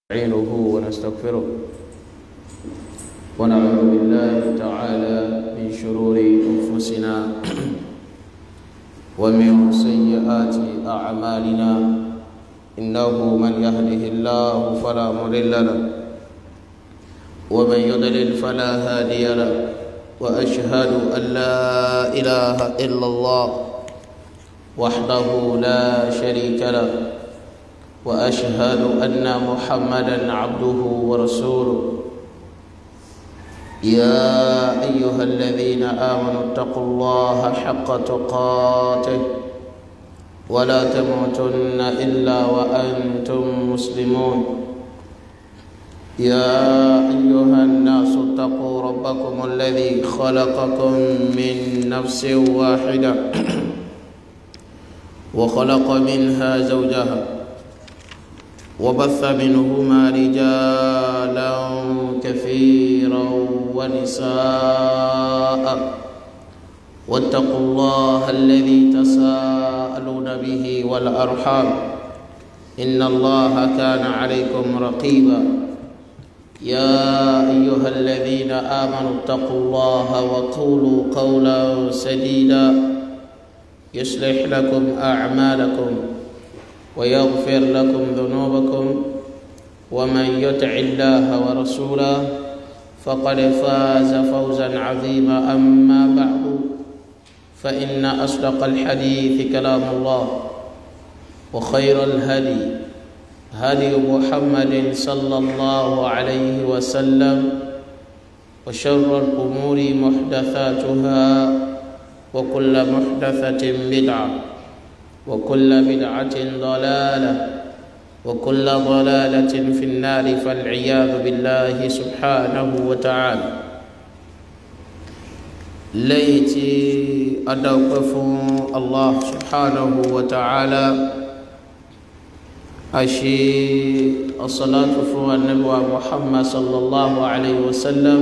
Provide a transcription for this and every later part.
نستعينه ونستغفره ونعوذ بالله تعالى من شرور أنفسنا ومن سيئات أعمالنا إنه من يهده الله فلا مضل له ومن يضلل فلا هادي له وأشهد أن لا إله إلا الله وحده لا شريك له واشهد ان محمدا عبده ورسوله يا ايها الذين امنوا اتقوا الله حق تقاته ولا تموتن الا وانتم مسلمون يا ايها الناس اتقوا ربكم الذي خلقكم من نفس واحده وخلق منها زوجها وبث منهما رجالا كثيرا ونساء واتقوا الله الذي تساءلون به والارحام ان الله كان عليكم رقيبا يا ايها الذين امنوا اتقوا الله وقولوا قولا سديدا يصلح لكم اعمالكم ويغفر لكم ذنوبكم ومن يطع الله ورسوله فقد فاز فوزا عظيما اما بعد فان اصدق الحديث كلام الله وخير الهدي هدي محمد صلى الله عليه وسلم وشر الامور محدثاتها وكل محدثه بدعه وكل بدعة ضلالة وكل ضلالة في النار فالعياذ بالله سبحانه وتعالى ليتي أدوقف الله سبحانه وتعالى أشي الصلاة فوق النبوة محمد صلى الله عليه وسلم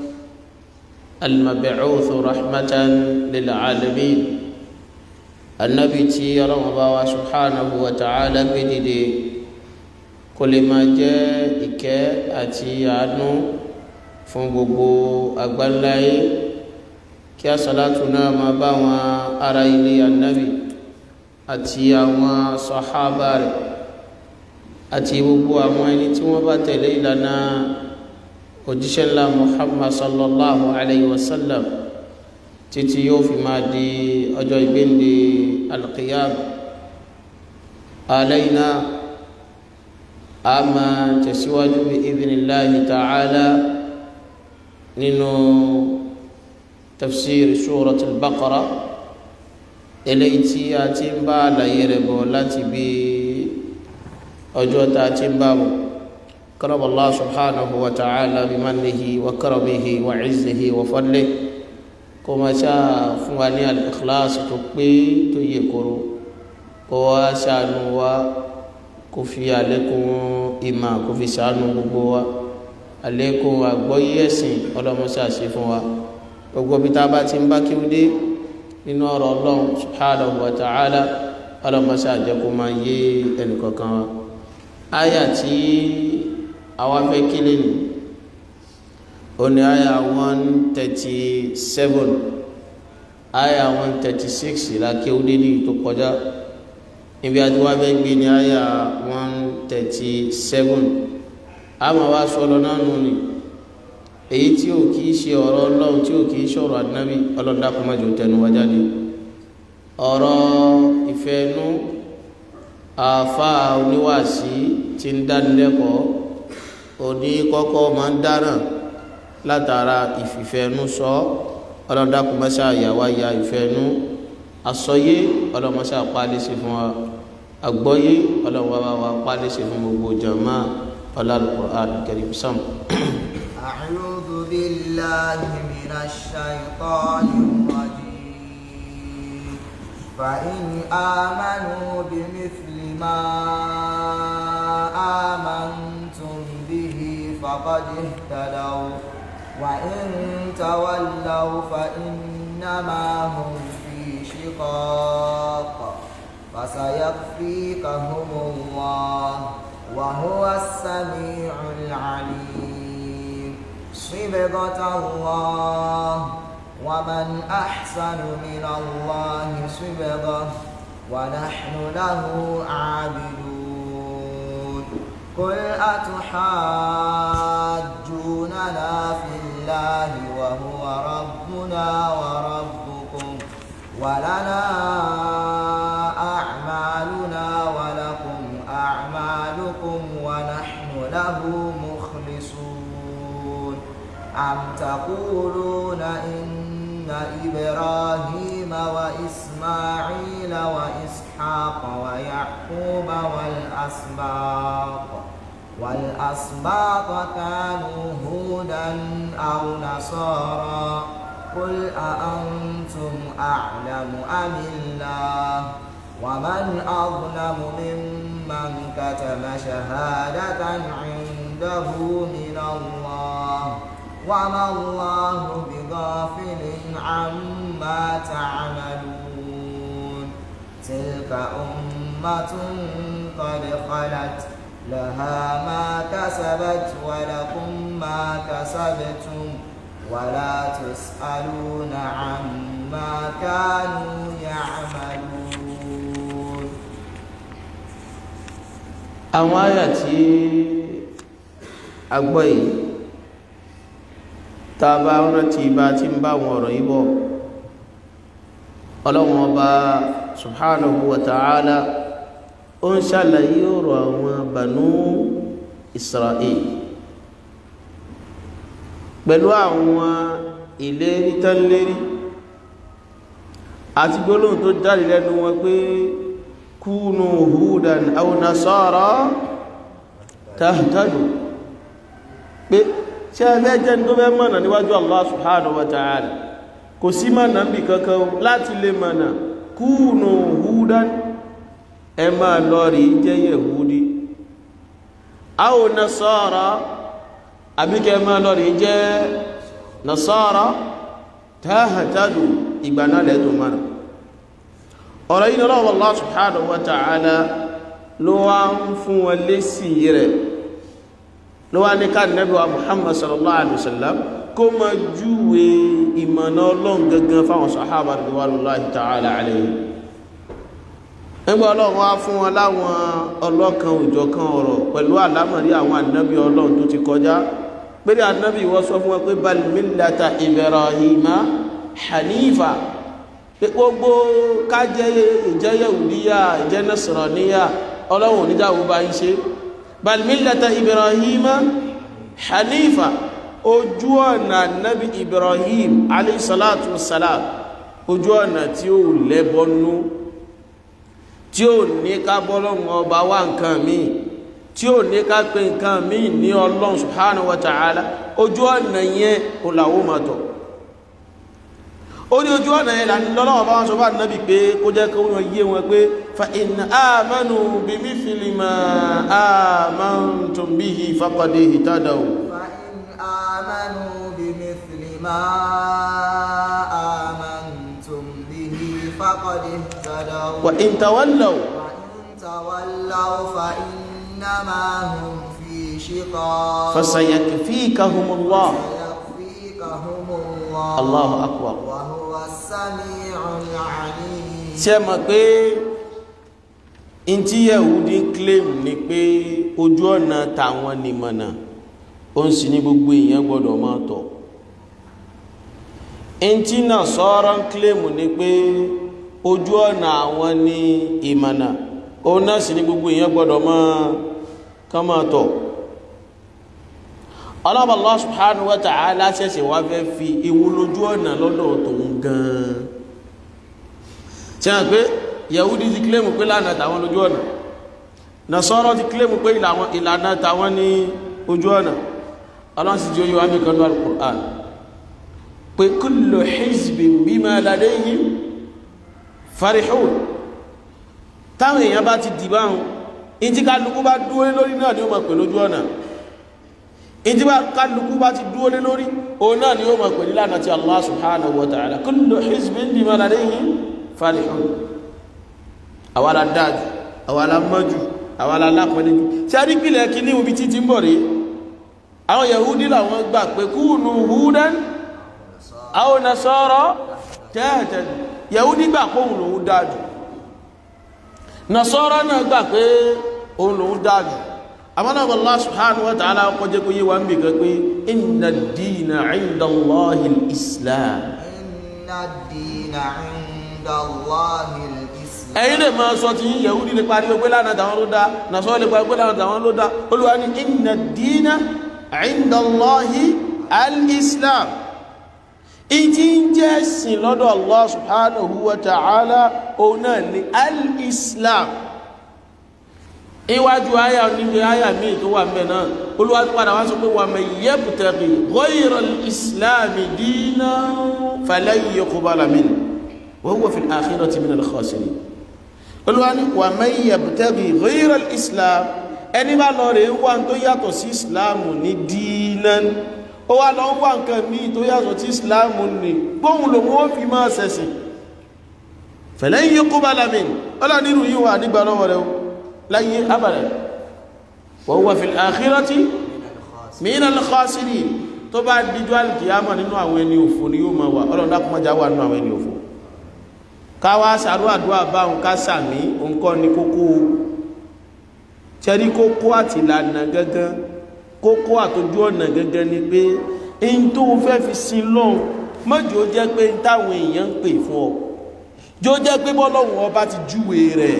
المبعوث رحمة للعالمين anabi tí ọlọ́run bá wa subhanahu wa ta'ala gbé dìde kó lè máa jẹ́ ìkẹ́ àti àánú fún gbogbo àgbáńláyé kí asàlátù náà máa bá wọn ará ilé anabi àti àwọn sọ̀hábà rẹ̀ àti gbogbo àwọn ẹni tí wọ́n bá tẹ̀lé ìlànà òjíṣẹ́ ńlá muhammad sallallahu alayhi wa sallam títí yóò fi máa di ọjọ́ ìgbéǹde alqiyam alayna a máa tẹ̀síwájú bí idhnillahi ta'ala nínú tafsir surat al-baqara eléyìí tí a ti ń bá àlàyé rẹ̀ bọ̀ láti bí ọjọ́ tá a ti ń bá bọ̀ karab Allah subhanahu wa ta'ala bi mannihi wa karamihi wa izzihi wa fadlihi kó máa ṣáà fún wa ní al-ikhlas tó pé tó yẹ kóró kó wá ṣàánú wa kó fi àlékún ìmà kó fi ṣàánú gbogbo wa àlékún àgbọ́yé ẹ̀sìn ọlọ́mọṣà ṣe fún wa gbogbo bí tá a bá ti ń bá kíw dé nínú ọ̀rọ̀ ọlọ́run subhanahu wa ta'ala ọlọ́mọṣà jẹ́ kó máa yé ẹnìkọ̀ọ̀kan wa áyà tí àwa fẹ́ kílè nìí oni aya one thirty seven aya one thirty six la kéwúdé ní ìtò kọjá níbi àti wá fẹ́ gbé ní aya one thirty seven àmà wá sọlọ náà nù ni èyí tí ò kìí ṣe ọ̀rọ̀ ọlọ́run tí ò kìí ṣọ̀rọ̀ ànábì ọlọ́dà kò má jò tẹnu wá jáde ọ̀rọ̀ ìfẹ́nu àfa oníwàásí ti ń dánilẹ́kọ̀ọ́ òní kọ́kọ́ máa ń dáràn látara ìfìfẹ́nu sọ ọlọ́dàkùnmọ́sá àyàwó àyà ìfẹ́nu àsọyé ọlọ́mọsá pálísì fún wa àgbọ́yé ọlọ́wọ́ wa pálísì fún gbogbo jama Al-Qur'an Karim sam. أعوذ بالله من الشيطان الرجيم فإن آمنوا بمثل ما آمنتم به فقد اهتدوا وإن تولوا فإنما هم في شقاق فسيكفيكهم الله وهو السميع العليم صبغة الله ومن أحسن من الله صبغة ونحن له عابدون قل أتحاجوننا في الله وهو ربنا وربكم ولنا أعمالنا ولكم أعمالكم ونحن له مخلصون أم تقولون إن إبراهيم وإسماعيل وإسحاق ويعقوب والأسباط والأسباط كانوا هودا أو نصارى قل أأنتم أعلم أم الله ومن أظلم ممن كتم شهادة عنده من الله وما الله بغافل عما تعملون تلك أمة قد خلت لها ما كسبت ولكم ما كسبتم ولا تسألون عما كانوا يعملون àwọn àyà tí a gbọ́ yìí tá a bá rántí bá tí ń bá wọn ọ̀rọ̀ yìí bọ̀ ọlọ́wọ́n ọba subhanahu wa ta'ala ó ń ṣàlàyé ọ̀rọ̀ àwọn bànú Israel pẹ̀lú àwọn ìlérí tán lérí àti gbólóhùn tó jáde lẹ́nu wọn pé kúnù húdàn aw nasara tahtadu pé tí a fẹ́ jẹ́ tó fẹ́ mọ̀nà níwájú Allah subhanahu wa ta'ala kò sí mọ̀nà bí kankan láti lè mọ̀nà kúnù húdàn ẹ máa lọ rí jẹ́ yẹ̀húdí aw nasara àbíkẹ́ máa lọ rí jẹ́ nasara tahtadu ìgbàna lẹ́tọ̀ mọ̀nà ọ̀rọ̀ yìí lọ́wọ́ Allah subhanahu wa ta'ala ló wá ń fún wọn lésì rẹ̀ ló wá ní ká Nábì wa Muhammad sallallahu alaihi wasallam kó ma júwe ìmọ̀nà ọlọ́run gangan fáwọn sahaba ridwanullahi ta'ala alayhim nígbà ọlọ́run wá fún wọn láwọn ọlọ́kan òjọ̀kan ọ̀rọ̀ pẹ̀lú àlámọ̀rí àwọn ànábì ọlọ́run tó ti kọjá pẹ̀lú ànábì wọ́n sọ fún wọn pé bal millata Ibrahima hanifa gbogbo kájẹ́ ìjẹ́ yẹ̀wùdíyà ìjẹ́ nasraniya ọlọ́run oníjàwó bá ń ṣe bal millata ibrahima hanifa ojú ọ̀nà nabi ibrahim aleyhisalatu wasalam ojú ọ̀nà tí ó lẹ́bọnú tí ó ní ká bọ́lọ́run ọba wá nǹkan míì tí ó ní ká pé nǹkan míì ní ọlọ́run subhanahu wa ta'ala ojú ọ̀nà yẹn ó làwó máa tọ̀ ó ní ojú ọ̀nà ẹ̀là ní lọ́lọ́wọ́ bá wọ́n sọ bá nábi pé kó jẹ́ kó wọ́n yé wọn pé fa in amanu bí mithli ma amantum bihi faqad ihtadaw فإن آمنوا بمثل ما آمنتم به فقد اهتدوا wa in tawallaw وإن تولوا فإنما هم في شقاق fasayakfikahumullah سيكفيكهم الله Allahu akbar وهو السميع العليم tí ẹ mọ̀ pé in tí yẹ̀húdí claim ni pé ojú ọ̀nà tàwọn nìmọ̀nà ó ń sì ní gbogbo èèyàn gbọ́dọ̀ máa tọ̀ in tí Nasara ń claim ni pé ojú ọ̀nà àwọn ní ìmọ̀nà ó náà sì ní gbogbo èèyàn gbọ́dọ̀ máa kán máa tọ̀ Allah Allah subhanahu wa ta'ala ṣẹ̀ṣẹ̀ wá fẹ́ fi ewu lójú ọ̀nà lọ́dọ̀ tòun gan-an tí a pé yahudi ti kílèmù pé lánàá tàwọn lójú ọ̀nà nasọ́rọ̀ ti kílèmù pé ìlànà tàwọn ní ojú ọ̀nà ọlọ́nsì tí ó yíwá mi kanú al-Qur'an pé kullu hizbin bima ladayhim farihun táwọn èèyàn bá ti dìbà hùn in tí kálukú bá dúó lé lórí náà ni ó mọ̀ pé lójú ọ̀nà in tí kálukú bá ti dúó lé lórí òun náà ni ó mọ̀ pé nílànà tí Allah subhanahu wa ta'ala kullu hizbin bima ladayhim farihun àwa la dájú àwa la mọ́jú àwọn alápẹ̀lẹ́ jù tí a rí pìlẹ̀ kí ní ibi títí ń bọ̀ rí àwọn yahudi làwọn gbà pé kúùnù húdán àwọn nasara tẹ́ẹ̀tẹ́ yahudi gbà pé òun lòun dájú nasara náà gbà pé òun lòun dájú àmọ́nà Allah subhanahu wa ta'ala kọjẹ́ kó yé wa ń bì kan pé inna ad-dina 'inda Allahi al-islam inna ad-dina 'inda Allahi al-islam ẹ̀yin lè máa sọ ti yín yahudi lè parí pé lánàá tàwọn ló dá nasara lè parí pé lánàá tàwọn ló dá olúwa ní inna ad-dina 'inda Allahi al-islam ìtí ń jẹ́ sìn lọ́dọ̀ Allah subhanahu wa ta'ala òun náà ni al-islam iwájú àyà níbi àyà míì tó wà mẹ́ náà Olúwa padà wá sọ pé wa man yabtaghi ghayra al-islam dinan falan yuqbala minhu wa huwa fil akhirati minal khasirin Olúwa ní wa man yabtaghi ghayra al-islam ẹni bá lọ rẹ̀ wá tó yàtọ̀ sí islam ní dinan ó wá lọ wá nǹkan míì tó yàtọ̀ sí islam ní gbóhùn lòun ó fi máa ṣẹ̀sìn falan yuqbala minhu ọlá nínú yìí wà nígbà lọ́wọ́ rẹ̀ láyé abàdà wọ́n wà fil akhirati minal khasirin tó bá díjú alìkìyàmọ̀ nínú àwọn ẹni òfò ni yóò máa wà ọlọ́dá kọmọjá wà nínú àwọn ẹni òfò káwá sàrú àdúrà báhùn ká sàmí òǹkọ́ ní kókó tẹ́rí kókó àti ìlànà gẹ́gẹ́ kókó àtójú ọ̀nà gẹ́gẹ́ ni pé in tó fẹ́ fi sin lọ́hùn mọ́jọ́ jẹ́ pé táwọn èèyàn ń pè fún ọ jọ jẹ́ pé bọ́lọ́hùn ọba ti júwe rẹ̀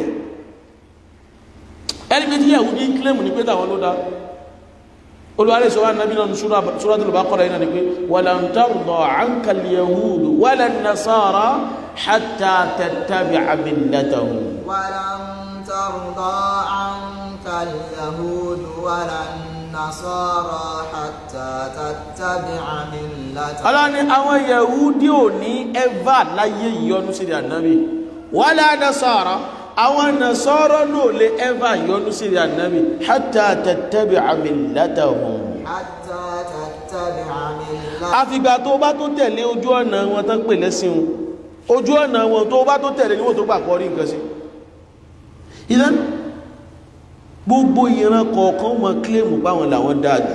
ẹni pé tí yẹ̀wù ní kílẹ̀mù ní pé tàwọn ló dá olùwárí sọ wá nàbí náà Suratul Baqara iná ni pé walan tarda anka al-yahudu wala an-nasara hatta tattabi'a millatahum ولن ترضى عنك اليهود ولا النصارى حتى تتبع ملتهم ọlọ́ni àwọn yahudi ò ní ẹ́và láyé ìyọnu sí ànábì wala nasara àwọn nasara náà lè ẹ́và ìyọnu sí ànábì hatta tattabi'a millatahum حتى تتبع ملتهم àfìgbà tó bá tó tẹ̀lé ojú ọ̀nà wọn tán pè lẹ́sìn wọn ojú ọ̀nà wọn tó bá tó tẹ̀lé níwọ̀n tó gbà pọ̀ rí nǹkan sí ìdán gbogbo ìran kọ̀ọ̀kan mọ̀ kílèmù páwọn làwọn dáadù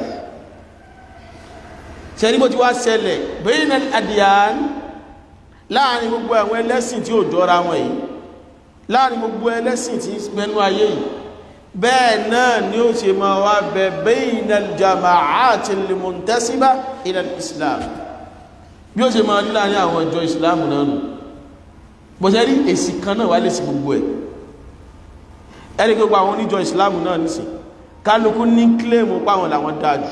ṣẹ́ni bó ti wá ṣẹlẹ̀ bayna al-adyan láàrin gbogbo àwọn ẹlẹ́sìn tí ò jọra wọn yìí láàrin gbogbo ẹlẹ́sìn tí mẹ́nu ayé yìí bẹ́ẹ̀ náà ni ó ṣe máa wá bẹ bayna al-jama'ati al-muntasiba ila al-islam bí ó ṣe máa ní láàrin àwọn ìjọ islam náà nù bọ̀ṣẹ́ rí èsì kan náà wá lè sí gbogbo ẹ̀ ẹni gbogbo àwọn oníjọ islam náà nìsìn kálukú ní kílèmù páwọn làwọn dájú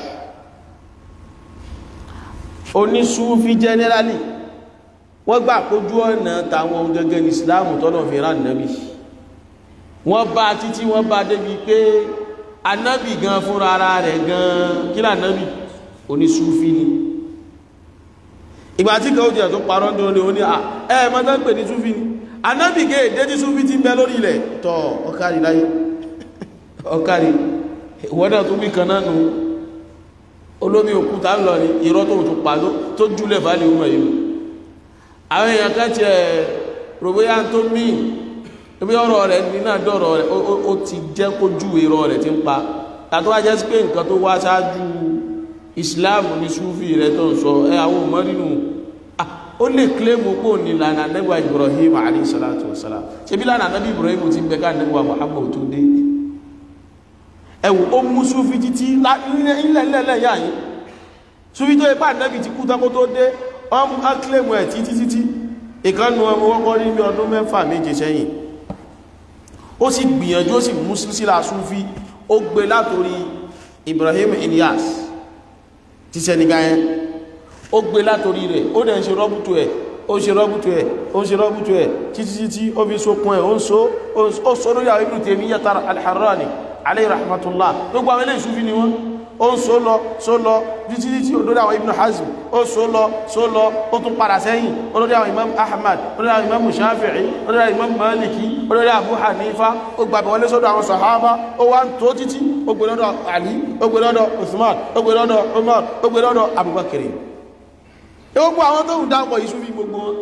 onísúfí generally wọ́n gbà kójú ọ̀nà tàwọn gẹ́gẹ́ ní islam tọ́nà fi rán nàbí wọ́n bá títí wọ́n bá débi pé anábì gan fúnra ara rẹ̀ gan kí lànábì onísúfí ni ìgbà tí kan ó jẹ́ tó parọ́ ní oní oní ẹ̀ mọ́tọ́ pè ní súfí ni anábì gẹ́ èdè tí súfí ti ń bẹ lórí ilẹ̀ tọ́ ọkàrí láyé ọkàrí ìwọ́dà tó wí kan náà nù olómi òkúta ń lọ ní irọ́ tó tó pa tó júlẹ̀ fàálì ọmọ yìí àwọn èèyàn kan ti ẹ̀ rògbéyà tó mí ebi ọ̀rọ̀ rẹ̀ ní náà dọ̀rọ̀ rẹ̀ ó ti jẹ́ kó ju irọ́ rẹ̀ ti ń pa àtọ́ wájẹ́ sí pé nǹkan tó wá ṣáájú Islam ní súfì rẹ̀ tó ń sọ ẹ àwọn ọmọ nínú ó lè kílèmù pò ní lànà nẹ́gbà Ibrahim alayhi salatu wa salam ṣe bí lànà nẹ́bí Ibrahim ti bẹ ká nẹ́gbà Muhammad tó dé ẹwù ó mú súfí títí ilẹ̀lẹ́lẹ̀ yà yìí súfí tó ipá nẹ́bì ti kú tán kó tó dé ọmọ akílẹ̀mù ẹ̀ títí títí ìkánu ọmọ wọ́kọ́ ní bí ọdún mẹ́fà méje sẹ́yìn ó sì gbìyànjú ó sì mú sílá súfí ó gbé látorí Ibrahim Ilyas ti sẹ́nigá yẹn ó gbé látorí rẹ̀ ó dẹ̀ ń ṣe rọ́bùtù ẹ̀ ó ṣe rọ́bùtù ẹ̀ ó ṣe rọ́bùtù ẹ̀ títí títí ó fi sókun ẹ̀ ó ń so ó sọ lórí àwọn Ibn Taymiyyah al-Harrani alayhi rahmatullah gbogbo àwọn ilé ìṣúfí ni wọ́n ó ń so lọ so lọ títí títí olórí àwọn Ibn Hazm ó so lọ so lọ ó tún padà sẹ́yìn olórí àwọn Imam Ahmad olórí àwọn Imam Shafi'i olórí àwọn Imam Maliki olórí Abu Hanifa ó gbàgbé wọlé sọ́dọ̀ àwọn sahaba ó wá ń tó títí ó gbé lọ́dọ̀ Ali ó gbé lọ́dọ̀ Uthman ó gbé lọ́dọ̀ Umar ó gbé lọ́dọ̀ Abubakar gbogbo àwọn tó ń dápọ̀ yìí súfí gbogbo wọn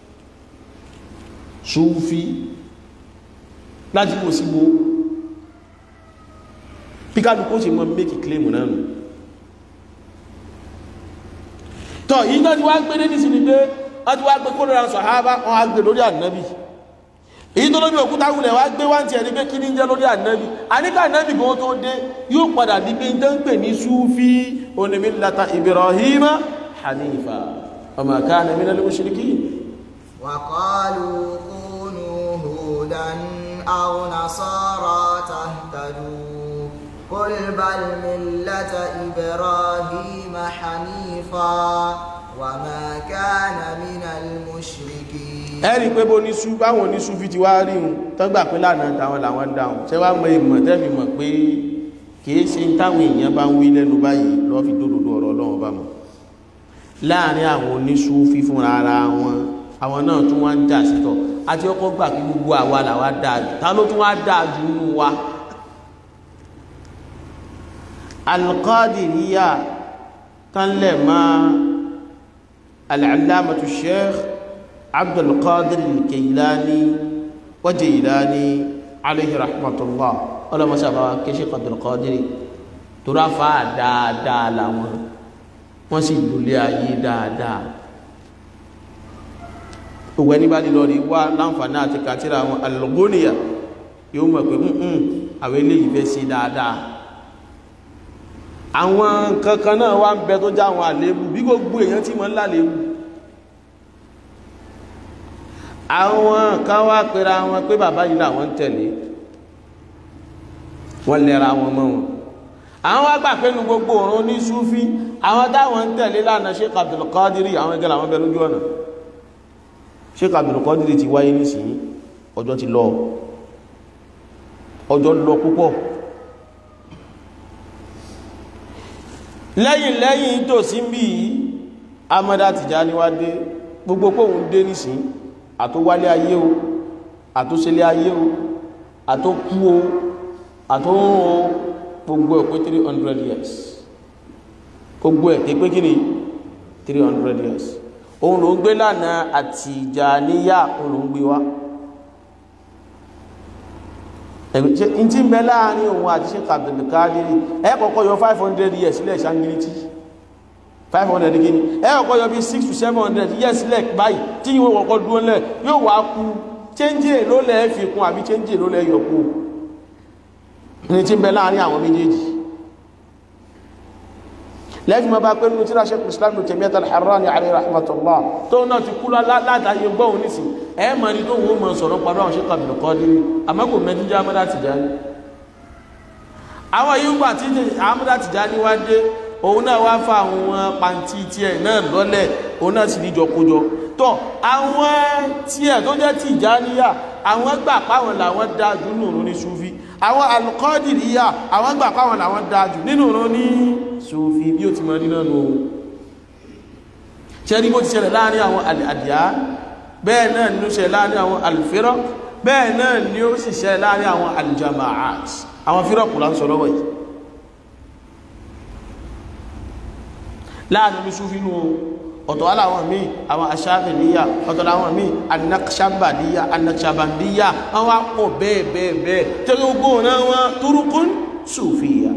súfí láti kò sí gbogbo bí kálukú ṣe mọ́ méjì kílèmù náà nù tọ́ yìí náà ti wá gbé ní sí ni pé wọ́n ti wá gbé kó lóra sàhábà wọ́n á gbé lórí ànábì èyí tó lórí òkúta wulẹ̀ wá gbé wáǹtì ẹni pé kí ní jẹ́ lórí ànábì àníkà ànábì kan tó dé yóò padà di pé tó ń pè ní súfí onímìlata Ibrahima hanifa ọmọ kana minal mushrikin وقالوا كونوا هودا أو نصارى تهتدوا قل بل ملة إبراهيم حنيفا وما كان من المشركين ẹ̀rí pé bó ní sú báwọn ní sú fi ti wá rí un tọ́gbà pé lánàá táwọn làwọn dáhùn ṣé wàá mọ ìmọ̀ tẹ́bi mọ̀ pé kìí ṣe ń táwọn èèyàn bá ń wí lẹ́nu báyìí lọ́ọ́ fi dódòdó ọ̀rọ̀ ọlọ́run bá mọ̀ láàrin àwọn oníṣú fífúnra ara wọn àwọn náà tún wá ń jà sítọ̀ àti ọkọ̀ gbà kí gbogbo àwa làwa dáa jù ta ló tún wá dáa jù nínú wa alqadiriya tánlẹ̀ máa al'allamatu sheikh abdulkadir al-kailani wa jailani alayhi rahmatullah ọlọ́mọsábà kí sheikh abdulkadir tó ráfà dáadáa làwọn wọ́n sì lulẹ̀ ayé dáadáa òwò ẹni bá lílọ rí wá láǹfààní àti kàtírà àwọn alùgbóníyà yóò mọ̀ pé mún àwọn eléyìí fẹ́ sí dáadáa àwọn kankan náà wá ń bẹ tó já àwọn àléébù bí gbogbo èèyàn tí mọ́ ń láléébù àwọn kan wá pera wọn pé bàbá yìí làwọn ń tẹ̀lé wọ́n lẹ́ra wọn mọ́ wọn àwọn wá gbà pé nu gbogbo òrùn ní súfí àwọn táwọn ń tẹ̀lé lánàá Sheikh Abdul Qadiri àwọn ẹgbẹ́ làwọn bẹ lójú ọ̀nà Sheikh Abdul Qadiri ti wáyé nísìnyí ọjọ́ ti lọ ọjọ́ lọ púpọ̀ lẹ́yìn lẹ́yìn tó sí bí i Amada Tijani wá dé gbogbo pòun dé nísìn àtówálé ayé o àtóṣẹlé ayé o àtókú o àtórún o gbogbo ẹ̀ pé 300 years gbogbo ẹ̀ pé kí ni 300 years òun ló ń gbé lánàá Àtìjàníyà òun ló ń gbé wá ẹ̀gbẹ́ tí ń bẹ láàrin òun àti ṣe kàbìlìkádìrí ẹ kọ́kọ́ yọ 500 years sílẹ̀ ṣangiriti 500 gini ẹ kọ́kọ́ yọ bí 6 to 700 years sílẹ̀ báyìí tí yíò wọ́kọ́ dúró lẹ̀ yóò wá kú change ló lẹ́ fi kún àbí change ló lẹ́ yọ kú ní tí ń bẹ láàrin àwọn méjèèjì lẹ́fì máa bá pé nínú tíra Shaykh Islam ní Taymiyyah al-Harrani alayhi rahmatullah tó náà ti kú látàyè gbọ́hùn nísìn ẹ mọ̀ ní tó wọ́n mọ̀ sọ̀rọ̀ pàdé àwọn Shaykh Abdul Qadir àmọ́ kò mẹ́tí jẹ́ Amada Tijani àwọn yìí gbà tí Amada Tijani wá dé òun náà wá fa àwọn pàǹtí tiẹ̀ náà lọ́lẹ̀ òun náà sì níjọ kójọ tọ́ àwọn tiẹ̀ tó jẹ́ Tijaniya àwọn gbà páwọn làwọn dáa jù nínú ní Sufi àwọn Al-Qadiriyya àwọn gbà páwọn làwọn dáa jù nínú ní Sufi bí ó ti mọ̀ nínú nù ṣe rí bó ti ṣẹlẹ̀ láàrin àwọn àdìyà bẹ́ẹ̀ náà ni ó ṣẹlẹ̀ láàrin àwọn al-firaq bẹ́ẹ̀ náà ni ó sì ṣẹlẹ̀ láàrin àwọn al-jama'at àwọn fírọ̀kù lá ń sọ lọ́wọ́ yìí láàrin ní Sufi nù ọ̀tọ̀ aláwọn míì àwọn aṣáfìníyà ọ̀tọ̀ láwọn míì anakṣabadíyà anakṣabandíyà àwọn apọ̀ bẹ́ẹ̀ bẹ́ẹ̀ bẹ́ẹ̀ tẹ́lẹ̀ ogbó náà wọn turukun Sufiya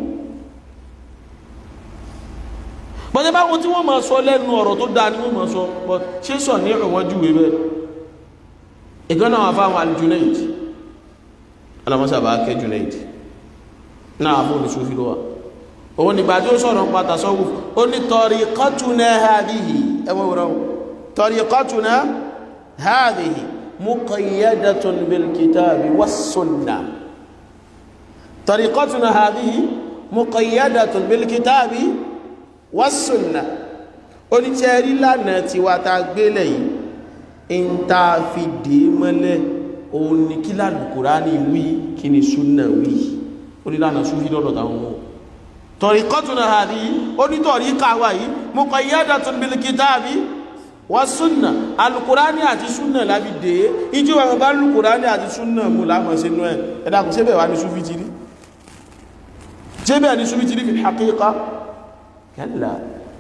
bọ́jẹ́ báwọn tí wọ́n máa sọ lẹ́nu ọ̀rọ̀ tó dáa ni wọ́n máa sọ bọ́ ṣé sọ ní ìwọ̀n júwe bẹ́ẹ̀ ìgbọ́n náà wà fáwọn al-Junayd alamọ́sàbà kẹ́ Junayd náà fún olùsúfì lọ́wọ́ òun nígbà tí ó sọ̀rọ̀ pa tasawuf ó ní tariqatuna hadhihi ẹwọ́n wọ́n tariqatuna hadhihi muqayyadatun bil kitabi was sunnah tariqatuna hadhihi muqayyadatun bil kitabi wásùnà oníṣẹ́rí lánàá tí wá ta gbélẹ̀ yìí ń ta fi dé mọ́lẹ̀ òun ni kí lálùkùránì wí kí ni súnà wí onílànà súnfí lọ́dọ̀ táwọn mọ́ tọ̀ríkọ́tùnà àrí onítọ̀rí káwà yìí muqayyadatun bil kitabi wásùnà alùkùránì àti súnà lábi dé ìjú wọn bá lùkùránì àti súnà mú lámọ̀ sínú ẹ̀ ẹ̀dàkùn síbẹ̀ wà ní súnfí tìrí síbẹ̀ ní súnfí tìrí fi haqiqa kẹ́lá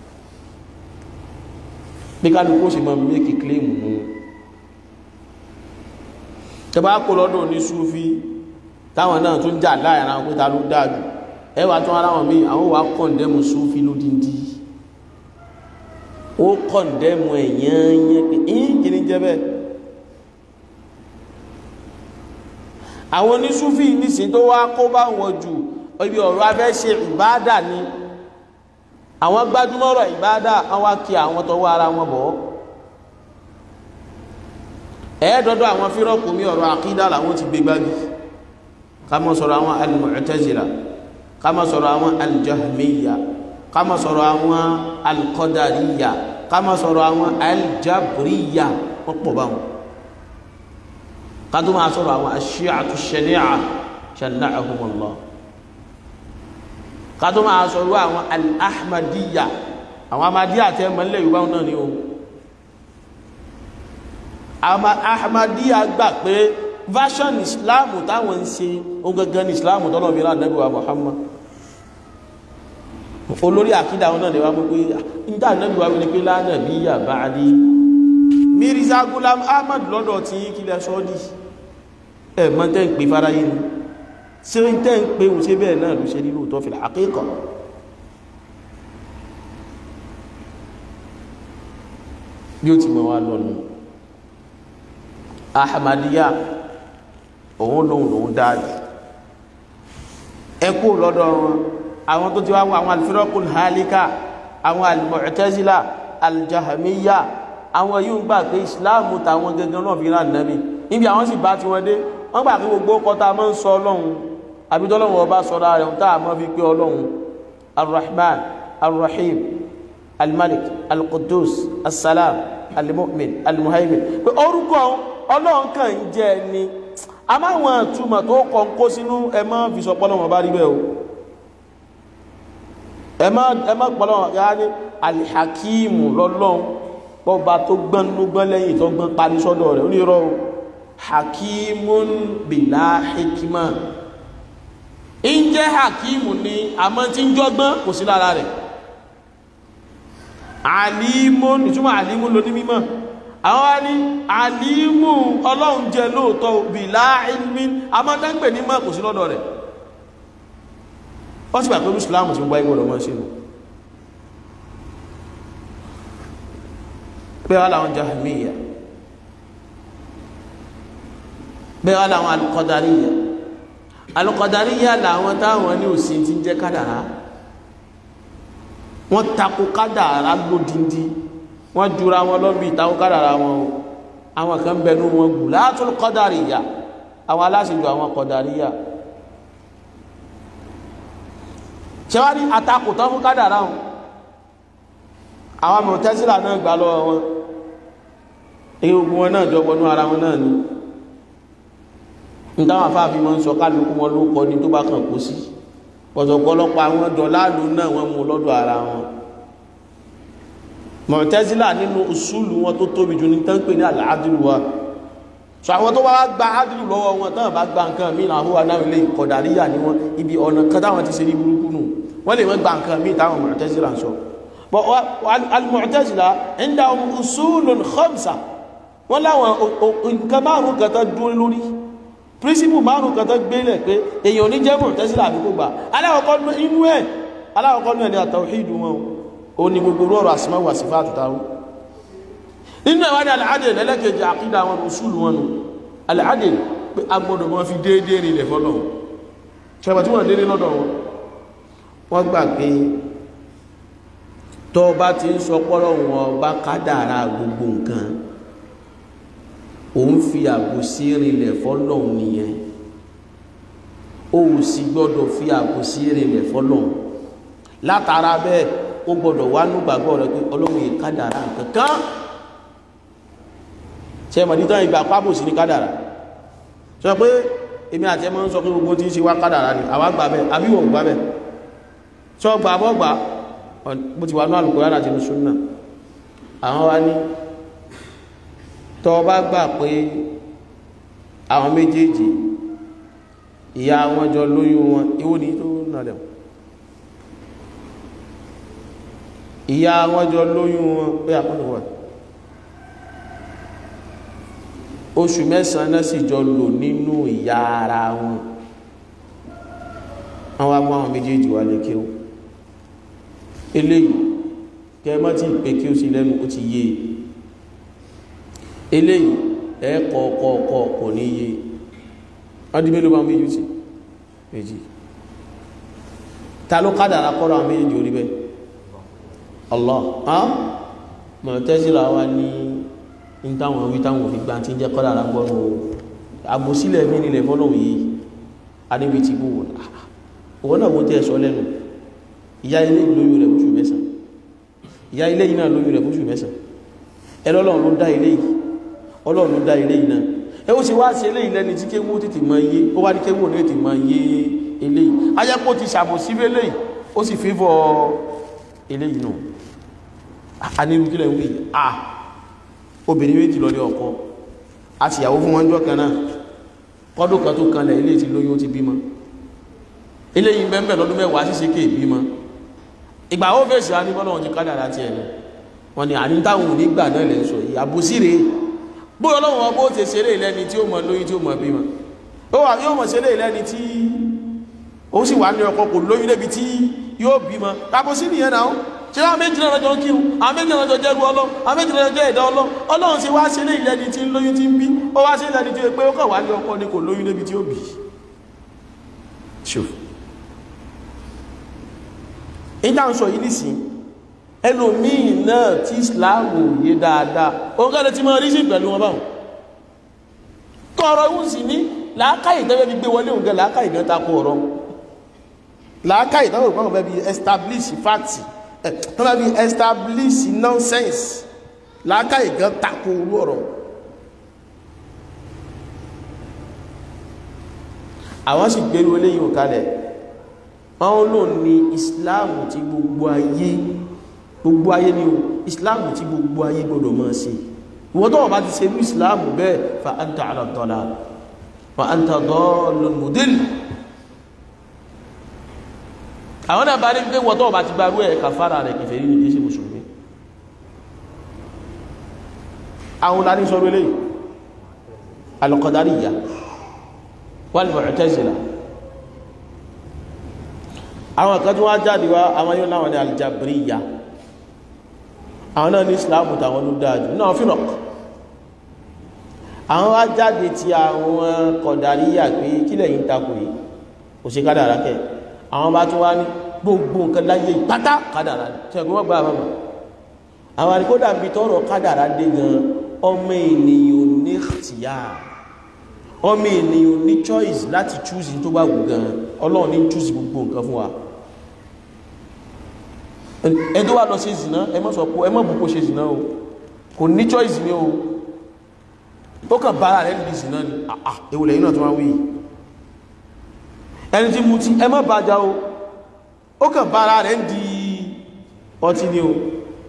bí kálukú sì mọ́ méjì kílèmù mú tẹbá kó lọ́dọ̀ ní súfí táwọn náà tún jà láàrin àwọn pẹ́ta ló dájú ẹwà tún ara wọn míì àwọn wà kọ̀ǹdẹ́mù súfì lódìndí ó kọ̀ǹdẹ́mù ẹ̀yẹ́yẹ́ pé ìyìn kìíní jẹ́ bẹ́ẹ̀ àwọn onísúfì nísìn tó wá kó bá wọn jù ibi ọ̀rọ̀ abẹ́ ṣe ìbáàdà ni àwọn gbájúmọ́rọ̀ ìbáàdà àwọn wá kí àwọn tọwọ́ ara wọn bọ̀ ẹ̀ẹ́dọ́dọ́ àwọn fírọ́kù mi ọ̀rọ̀ àkídà làwọn ti gbé gbági ká má sọ̀rọ̀ àwọn al-Mu'tazila ká má sọ̀rọ̀ àwọn al-Jahmiyya ká má sọ̀rọ̀ àwọn al-Qadariyya ká má sọ̀rọ̀ àwọn al-Jabriyya wọ́n pọ̀ báwọn ká tó máa sọ̀rọ̀ àwọn ash-Shi'atu ash-Shani'a shana'ahumullah ká tó máa sọ̀rọ̀ àwọn al-Ahmadiyya àwọn Ahmadiyya tẹ́ mọ́lẹ̀ Yorùbá náà ni o Ahmadiyya gbà pé version Islam táwọn ń ṣe ó gẹ́gẹ́ ní Islam tọ́lọ̀ bí rán Ànábì wa Muhammad olórí àkídà wọn náà lè wá mú pé níta Ànábì wa wípé la nabiyya ba'di Mirza Ghulam Ahmad lọ́dọ̀ tí kílẹ̀ sọ́ọ́dì ẹ̀ mọ́ tẹ́ ń pè fáráyé ni ṣé ń tẹ́ ń pè ń ṣe bẹ́ẹ̀ náà ló ṣe ní lóòótọ́ fil haqiqa bí ó ti mọ̀ wá lọ́nu Ahmadiyya òun lòun lòun dáadì ẹkú lọ́dọ̀ wọn àwọn tó ti wá wọ àwọn alfirakul halika àwọn almu'tazila aljahamiya àwọn yìí ń gbà pé ìsìláàmù tàwọn gẹ́gẹ́ náà fi rán nàbí níbi àwọn sì bá ti wọn dé wọ́n gbà pé gbogbo kọta máa ń sọ ọlọ́run àbídọ́lọ́run ọba sọ́ra rẹ̀ ń tàà máa fi pé ọlọ́run arrahman arrahim almalik alqudus assalam almu'min almuhaimin pé orúkọ ọlọ́run kàn ń jẹ́ ni a máa wọn àtúmọ̀ tó kọ ń kó sínú ẹmọ́ fìsọpọ́lọ́wọ̀n bá rí bẹ́ o ẹmọ́ pọ́lọ́wọ̀n ya ní alìhàkíìmù lọ́lọ́un pọ́ba tó gbọ́n ló gbọ́n lẹ́yìn tó gbọ́n parí sọ́dọ̀ rẹ̀ onírọ́ hakimun bìlá hikima ń jẹ́ hakimu ni àmọ́ tí ń jọ́gbọ́n kò sí lára rẹ̀ alimun ìtumọ̀ alimun ló ní mímọ̀ àwọn wá ní àlímù ọlọ́run jẹ lóòótọ́ bí láìlmí amọ́dáńgbè ní mọ́ kò sí lọ́dọ̀ rẹ̀ ó sì gbà pé mùsùlùmí ti ń gbá ìgbọ̀dọ̀ mọ́ sínú bẹ́ẹ̀ wá láwọn jahmiya bẹ́ẹ̀ wá láwọn alùkọ̀dáríyà alùkọ̀dáríyà làwọn táwọn ní òsì ti ń jẹ́ kádàrá wọ́n takò kádàrá lódindi wọ́n jura wọn lọ́bí ìtàwọn kádàrà wọn o àwọn kan bẹnu wọn gùn látún kọ́dàríyà àwọn aláṣẹ́jù àwọn kọ́dàríyà ṣẹwárí àtakùtọ́ fún kádàrà wọn àwọn mọ̀tẹ́sílà náà gbà lọ́wọ́ wọn èyí ogun wọn náà jọ wọnú ara wọn náà ni ní táwọn afáàfin wọn ń sọ kálukú wọn ló kọ ní tó bá kàn kó sí pọ̀tọ̀pọ̀lọpọ̀ àwọn dọ̀láàlú náà wọ́n mú lọ́dọ̀ ara wọn mọ̀tẹ́sílà nínú usúlù wọn tó tóbi jù ní tán pè ní àlàádìlú wa so àwọn tó wá gba ádìlú lọ́wọ́ wọn tán bá gba nǹkan mí àwọn wà náà lè kọ̀dàríyà ní wọn ibi ọ̀nà kan táwọn ti ṣe ní burúkú nù wọ́n lè wọ́n gba nǹkan mí táwọn mọ̀tẹ́sílà ń sọ al-Mu'tazila indahum usulun khamsa wọ́n láwọn nǹkan márùn kan tán dúró lórí príncipù márùn kan tán gbélẹ̀ pé èèyàn ní jẹ́ mọ̀tẹ́sílà àbíkó gbà aláwọ̀kọ́ inú ẹ̀ aláwọ̀kọ́ náà ni àtàwíìdù wọn ó ní gbogbo rọrọ̀ àsìmáwò àsìfà àtútàwó nínú ẹ̀wà ní al-adl lẹ́lẹ́kẹjì àkídà wọn usulu wọn nù al-adl pé a gbọ́dọ̀ wọn fi déédéé rinlẹ̀ fọ́lọ̀ ṣẹ̀bà tí wọ́n déédéé lọ́dọ̀ wọn wọ́n gbà pé tọ́ bá ti ń sọ pọ́lọ̀ wọn bá kádàrá gbogbo nǹkan òun fi àbòsí rinlẹ̀ fọ́lọ̀ nìyẹn ó sì gbọ́dọ̀ fi àbòsí rinlẹ̀ fọ́lọ̀ látara bẹ́ẹ̀ ó gbọdọ̀ wá nígbàgbọ́ rẹ pé ọlọ́run yìí kádàrá kankan ṣe mọ̀dítọ́ ìgbà pábò sí ní kádàrá sọ pé èmi àti ẹmọ́ ń sọ pé gbogbo tí ń ṣe wá kádàrá ni àwa gbà bẹ́ àbíwọ̀ gbà bẹ́ sọ gbà bọ́ gbà bó ti wà ní Al-Qur'an àti Sunnah àwọn wá ní tọ́ bá gbà pé àwọn méjèèjì ìyá wọn jọ lóyún wọn ìwò ní tó náà dẹ̀mọ́ ìyá wọn jọ lóyún wọn pé àkọ́nà wà oṣù mẹ́sàn-án náà sì jọ lò nínú ìyá ara wọn àwọn agbọ́n àwọn méjèèjì wà lè kí ó eléyìí kẹmọ́ tí pé kí ó sí lẹ́nu ó ti yé eléyìí ẹ̀ẹ́kọ̀ọ̀kọ̀ọ̀kọ̀ kò ní yé ọdí mélòó bá méjì sí méjì ta ló kádàrá kọ́rọ̀ àwọn méjèèjì orí bẹ́ Allah Mu'tazila wa ní ní táwọn wí táwọn òfin gbá tí ń jẹ́ kádàrá gbọ́rọ̀ àbòsílẹ̀ mí nílẹ̀ fọ́lọ́hùn yìí adébí ti bú wọn òwò náà wọ́n tẹ́ sọ lẹ́nu ìyá ilé lóyún rẹ̀ fóṣù mẹ́sàn ìyá ilé yìí náà lóyún rẹ̀ fóṣù mẹ́sàn ẹlọ́lọ́run ló dá ilé yìí ọlọ́run ló dá ilé yìí náà ẹ ó sì wá sí ilé yìí lẹ́ni tí kéwó tètè máa yé ó wá ní kéwó ní tètè máa yé ilé yìí ajẹ́pọ̀ ti ṣàbòsí ilé yìí ó sì fífọ́ ilé yìí náà anirú kílẹ̀ ń wí à obìnrin méjì lọ ní ọkọ a sì yàwó fún wọn jọ kan náà kọ́dún kan tó kanlẹ̀ ilé ti lóyún ó ti bímọ ilé yìí bẹ́ẹ̀ lọ́dún mẹ́wàá sí sékè bímọ ìgbà ó fèsì á ní bọ́lá wọn ti kádàrá tiẹ̀ ni wọn ni àní táwọn ò ní gbà náà lẹ́ sọ yìí àbòsí rèé bóyá ọlọ́run ọbọ̀ ti ṣeré ìlẹ́ni tí ó mọ lóyún tí ó mọ bímọ ó wà yóò mọ̀ ṣeré ìlẹ́ni tí ó sì wà ní ọkọ kò lóyún débi tí yóò bímọ àbòsí nìyẹn náà ṣe àwọn méjì náà lọ́jọ́ ń kírun àwọn méjì náà lọ́jọ́ jẹ́rú ọlọ́ àwọn méjì náà lọ́jọ́ ẹ̀dá ọlọ́ ọlọ́run ti wá ṣeré ìlẹ́ni tí ń lóyún tí ń bí ó wá ṣe ìlẹ́ni tí ó pé ó kàn wá ní ọkọ ni kò lóyún débi tí ó bì ìjà ń sọ yìí nìsín ẹlòmíì náà tí ìsìláàmù yé dáadáa òun kẹ́lẹ̀ tí máa rí sí pẹ̀lú wọn báwọn kọ́ọ̀rọ̀ ìwọ̀n sì ní làákàyè tẹ́fẹ́ fi gbé wọlé òun gẹ́ làákàyè gan takò ọ̀rọ̀ làákàyè tẹ́fẹ́ fi gbọ́n bí establish fact tẹ́fẹ́ fi establish nonsense làákàyè gan takò orú ọ̀rọ̀ àwọn sì gbé wọlé yìí kalẹ̀ wọ́n lò ní ìsìláàmù tí gbogbo ayé gbogbo ayé ni o ìsìláàmù tí gbogbo ayé gbọdọ̀ máa ṣe ìwọ́n tó wọ́n bá ti ṣe ní ìsìláàmù bẹ́ẹ̀ fa anta ala dalal fa anta dallun mudil àwọn náà bá rí pé wọ́n tó wọ́n bá ti gbárú ẹ̀ kàfàrà rẹ̀ kìfẹ́ rí ní jésù mùsùlùmí àwọn lárí sọ rẹ̀ al-qadariyya wal mu'tazila àwọn kan tó wá jáde wá àwọn yóò láwọn ní aljabriya àwọn náà ní islamu tàwọn ló dáadù náà fínà àwọn wá jáde tí àwọn kọ̀dáríyà pé kílẹ̀ yìí takò yìí kò sí kádàrá kẹ àwọn bá tún wá ní gbogbo nǹkan láyé pátá kádàrá tí ẹgbẹ́ wọ́n gbá àmàmà àwọn àríkódà bí tọrọ kádàrá dé gan ọmọ ènìyàn ní tìyà ọmọ ènìyàn ní choice láti choose tó bá wù gan ọlọ́run ní choose gbogbo nǹkan fún wa ẹdó wà lọ ṣe zìná ẹ má sọ pé ẹ má bùkún ṣe zìná o kò ní choice ní o ó kàn bára rẹ̀ ní zìná ni àà ewùlẹ̀ yìí náà tó wá wí ẹni tí mú tí ẹ má bàjá o ó kàn bára rẹ̀ di ọtí ni o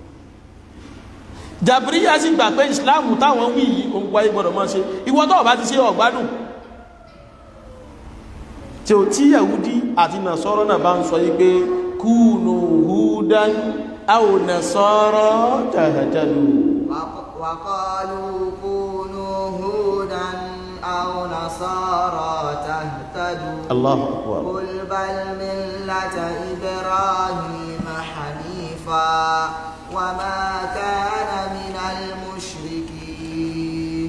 jàbíríyà sì gbà pé ìsìláàmù táwọn wí yìí òun wáyé gbọdọ̀ máa ṣe ìwọ tó bá ti ṣe ọ̀gbádùn tí ó tí yahudi àti nasọ́rọ̀ náà bá ń sọ yí pé kúnù húdán aw nasara tahtadu وقالوا كونوا هودا أو نصارى تهتدوا Allahu akbar قل بل ملة إبراهيم حنيفا وما كان من المشركين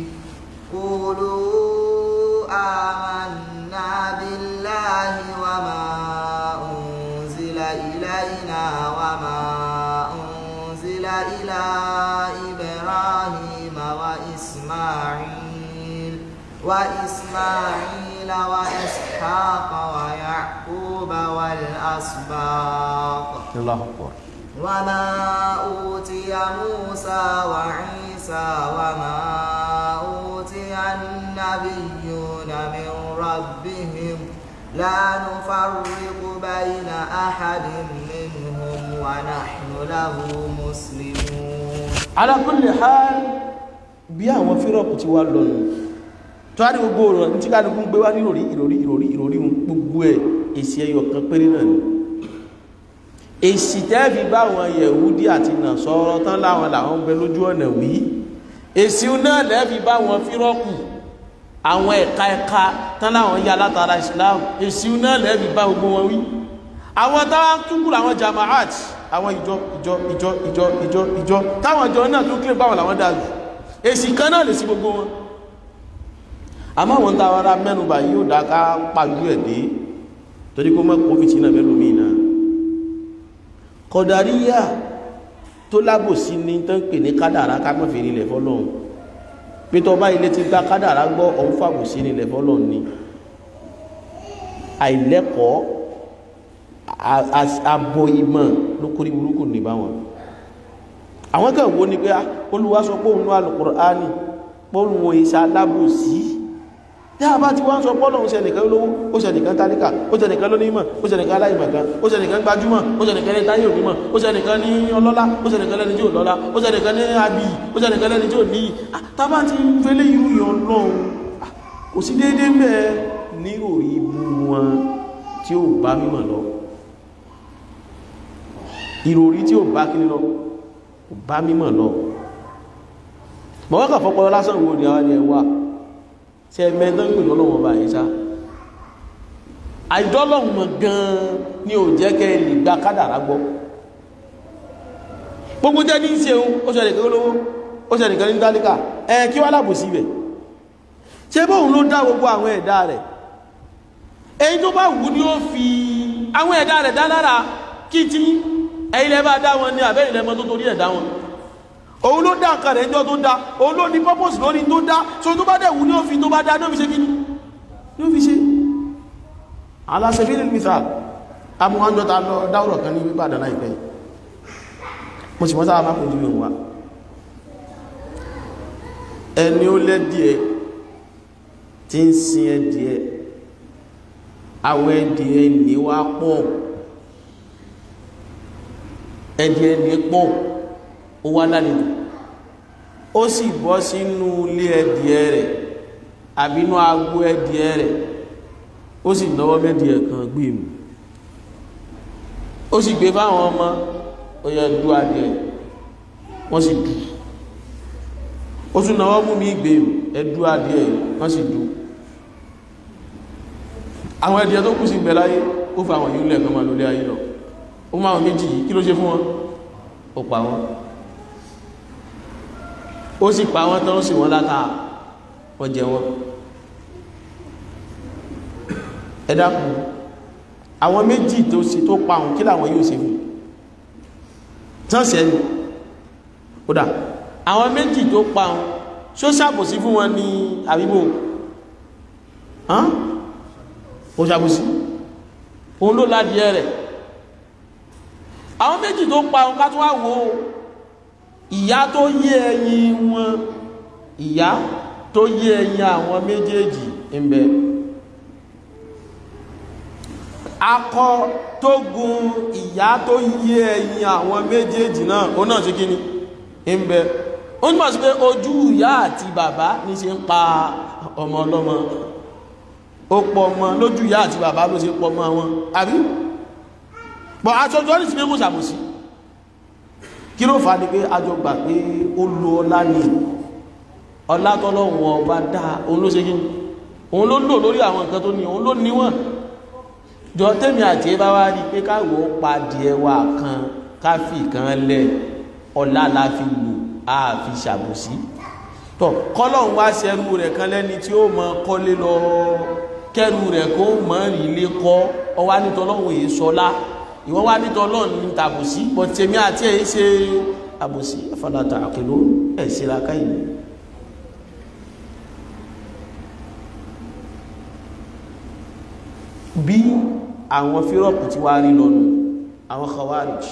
قولوا آمنا بالله وما أنزل إلينا وما أنزل إلى إبراهيم وإسماعيل وإسماعيل وإسحاق ويعقوب والأسباط Allahu akbar وما أوتي موسى وعيسى وما أوتي النبيون من ربهم لا نفرق بين أحد منهم ونحن له مسلمون ala kulli hal bí àwọn fírọ̀pù ti wá lọ́nà tó á ní gbogbo ọ̀rọ̀ ní tí ká lókún gbé wá ní ìròrí ìròrí ìròrí ìròrí wọn gbogbo ẹ̀ èsì ẹyọ kan péré náà ni èsì tẹ́ẹ̀fì bá àwọn yẹ̀húdí àti nàṣọ́rọ́ tán láwọn làwọn bẹ lójú ọ̀nà wí èsì náà lẹ́ẹ̀fì bá àwọn fírọ̀pù àwọn ẹ̀ka ẹ̀ka tán láwọn yá látara islam èsì náà lẹ́bí bá gbogbo wọn wí àwọn táwọn túnkù àwọn jamaat àwọn ìjọ ìjọ ìjọ ìjọ ìjọ ìjọ táwọn ìjọ náà tún kílè báwọn làwọn dájú èsì kan náà lè sí gbogbo wọn àmọ́ àwọn táwọn ará mẹ́nubà yóò dá ká pàlú ẹ̀ dé torí kó mọ́ kófìtì náà mẹ́lòmí náà kọ̀dàríyà tó lábòsí ní tán pè ní kádàrá ká mọ́ fèrè ilẹ̀ fọ́lọ́run pétọ́ bá ilé ti gba kádàrá gbọ́ ọ̀hún fàbòsí ní ilẹ̀ fọ́lọ́run ni àìlẹ́kọ̀ọ́ àbọ̀ ìmọ̀ ló kórí burúkú ní báwọn àwọn kan wo ni pé Olúwa sọ pé òun ní Al-Qur'ani pé òun wo ìṣà lábòsí tí a bá ti wá ń sọ pọ́lọ̀un ṣe nìkan lówó ó ṣe nìkan tálíkà ó ṣe nìkan lónímọ̀ ó ṣe nìkan aláìmọ̀kan ó ṣe nìkan gbajúmọ̀ ó ṣe nìkan ní táyé ònímọ̀ ó ṣe nìkan ní ọlọ́lá ó ṣe nìkan lẹ́ni tí ò lọ́lá ó ṣe nìkan ní abì ó ṣe nìkan lẹ́ni tí ò níyì tábà ti ń fẹ́lẹ́ irú yàn lọ́hun kò sí déédéé mẹ́ ní òrí ibu wọn tí ó bá mímọ̀ lọ ìròrí tí ó bá kíní lọ kò bá mímọ̀ lọ mọ̀wọ́kà fọ́pọ̀ lásán wo ni àwọn ẹwà tí ẹ mẹ́tọ́ ń pè lọ́lọ́wọ́ bá yìí sá àìdọ́lọ́wọ́ gan-an ni ò jẹ́ kẹ́ lè gba kádàrá gbọ́ gbogbo jẹ́ ní ṣeun ó ṣe nìkan lówó ó ṣe nìkan ní tálíkà ẹ kí wá lábò sí ibẹ̀ ṣé bóun ló dá gbogbo àwọn ẹ̀dá rẹ̀ èyí tó bá wù ní ó fi àwọn ẹ̀dá rẹ̀ dá lára kí tí ẹ̀yin lẹ́ bá dá wọn ní àbẹ́yìn lẹ́mọ tó torí ẹ̀dá wọn òun ló dá nǹkan rẹ̀ ẹjọ́ tó dá òun ló ní purpose lórí tó dá so tó bá dẹ̀wù ní òfin tó bá dá ní òfin ṣe kíní ní òfin ṣe aláṣẹ́fíìlì mìíràn amúhánjọ́ta lọ dáwọ̀rọ̀ kan ní wípà dáná ìpẹ́ mo sì mọ́ sáà máa kojú ìwọ̀n wa ẹni ó lẹ́dìẹ̀ tí ń sin ẹdìẹ̀ àwọn ẹdìẹ̀ ní wá pọ̀ ẹdìẹ̀ ní pọ̀ ó wá lálejò ó sì bọ́ sínú ilé ẹdìẹ rẹ̀ àbínú agbó ẹdìẹ rẹ̀ ó sì lọ́wọ́ mẹ́dìẹ kan gbé mú ó sì gbé fáwọn ọmọ ó yẹ dú adìẹ wọ́n sì dù ó tún náwọ́ mú mi gbé mú ẹdú adìẹ wọ́n sì dù àwọn ẹdìẹ tó kù sí gbẹ láyé ó fa àwọn yìí lẹ́ẹ̀kan máa lórí ayé lọ ó máa wọn méjì yìí kí ló ṣe fún wọn ó pa wọn ó sì pa wọ́n tán ó sì wọ́n láta wọ́n jẹ wọ́n ẹ dákun àwọn méjì tó sì tó pa òun kí làwọn yóò ṣe fún tán sẹ́nu kódà àwọn méjì tó pa òun ṣó ṣàbòsí fún wọn ní àbíbò ó ṣàbòsí òun ló ládìẹ rẹ̀ àwọn méjì tó pa òun ká tún wá wò ó ìyá tó yé ẹyin wọn ìyá tó yé ẹyin àwọn méjèèjì ń bẹ akọ tó gun ìyá tó yé ẹyin àwọn méjèèjì náà ó náà ṣe kí ni ń bẹ ó ní pàṣẹ pé ojú ìyá àti bàbá ní ṣe ń pa ọmọ ọlọ́mọ ó pọ̀ ọmọ lójú ìyá àti bàbá ló ṣe pọ̀ ọmọ wọn àbí bọ̀ aṣọ́jọ́ ní ti mẹ́kò ṣàbòsí kí ló fà á ní pé a jọ gbà pé ó lo ọlá ní ọlá tọ́lọ́wọ́ ọba dá òun ló ṣe kí òun ló lò lórí àwọn nǹkan tó ní òun ló níwọ̀n jọ tẹ́mi àti ẹ bá wá rí pé káwọ́ pa díẹ̀ wà kan káfí kan lẹ̀ ọlá la fi lò á fi ṣàbòsí tọ kọ́lọ́hún wá ṣẹrú rẹ̀ kan lẹ́ni tí ó mọ kọ́lé lọ kẹrù rẹ̀ kó mọ̀ rí ilé kọ́ ọwá nítọ́lọ́hún èyí sọlá ìwọ wá nítọ́ ọlọ́run ní tàbùsí bọ̀ tèmi àti ẹ̀yí ṣe àbùsí afọláta àkèlò ẹ̀ sí ra káyìí bí àwọn fírọ̀pù tí wá rí lọ́nu àwọn khawarij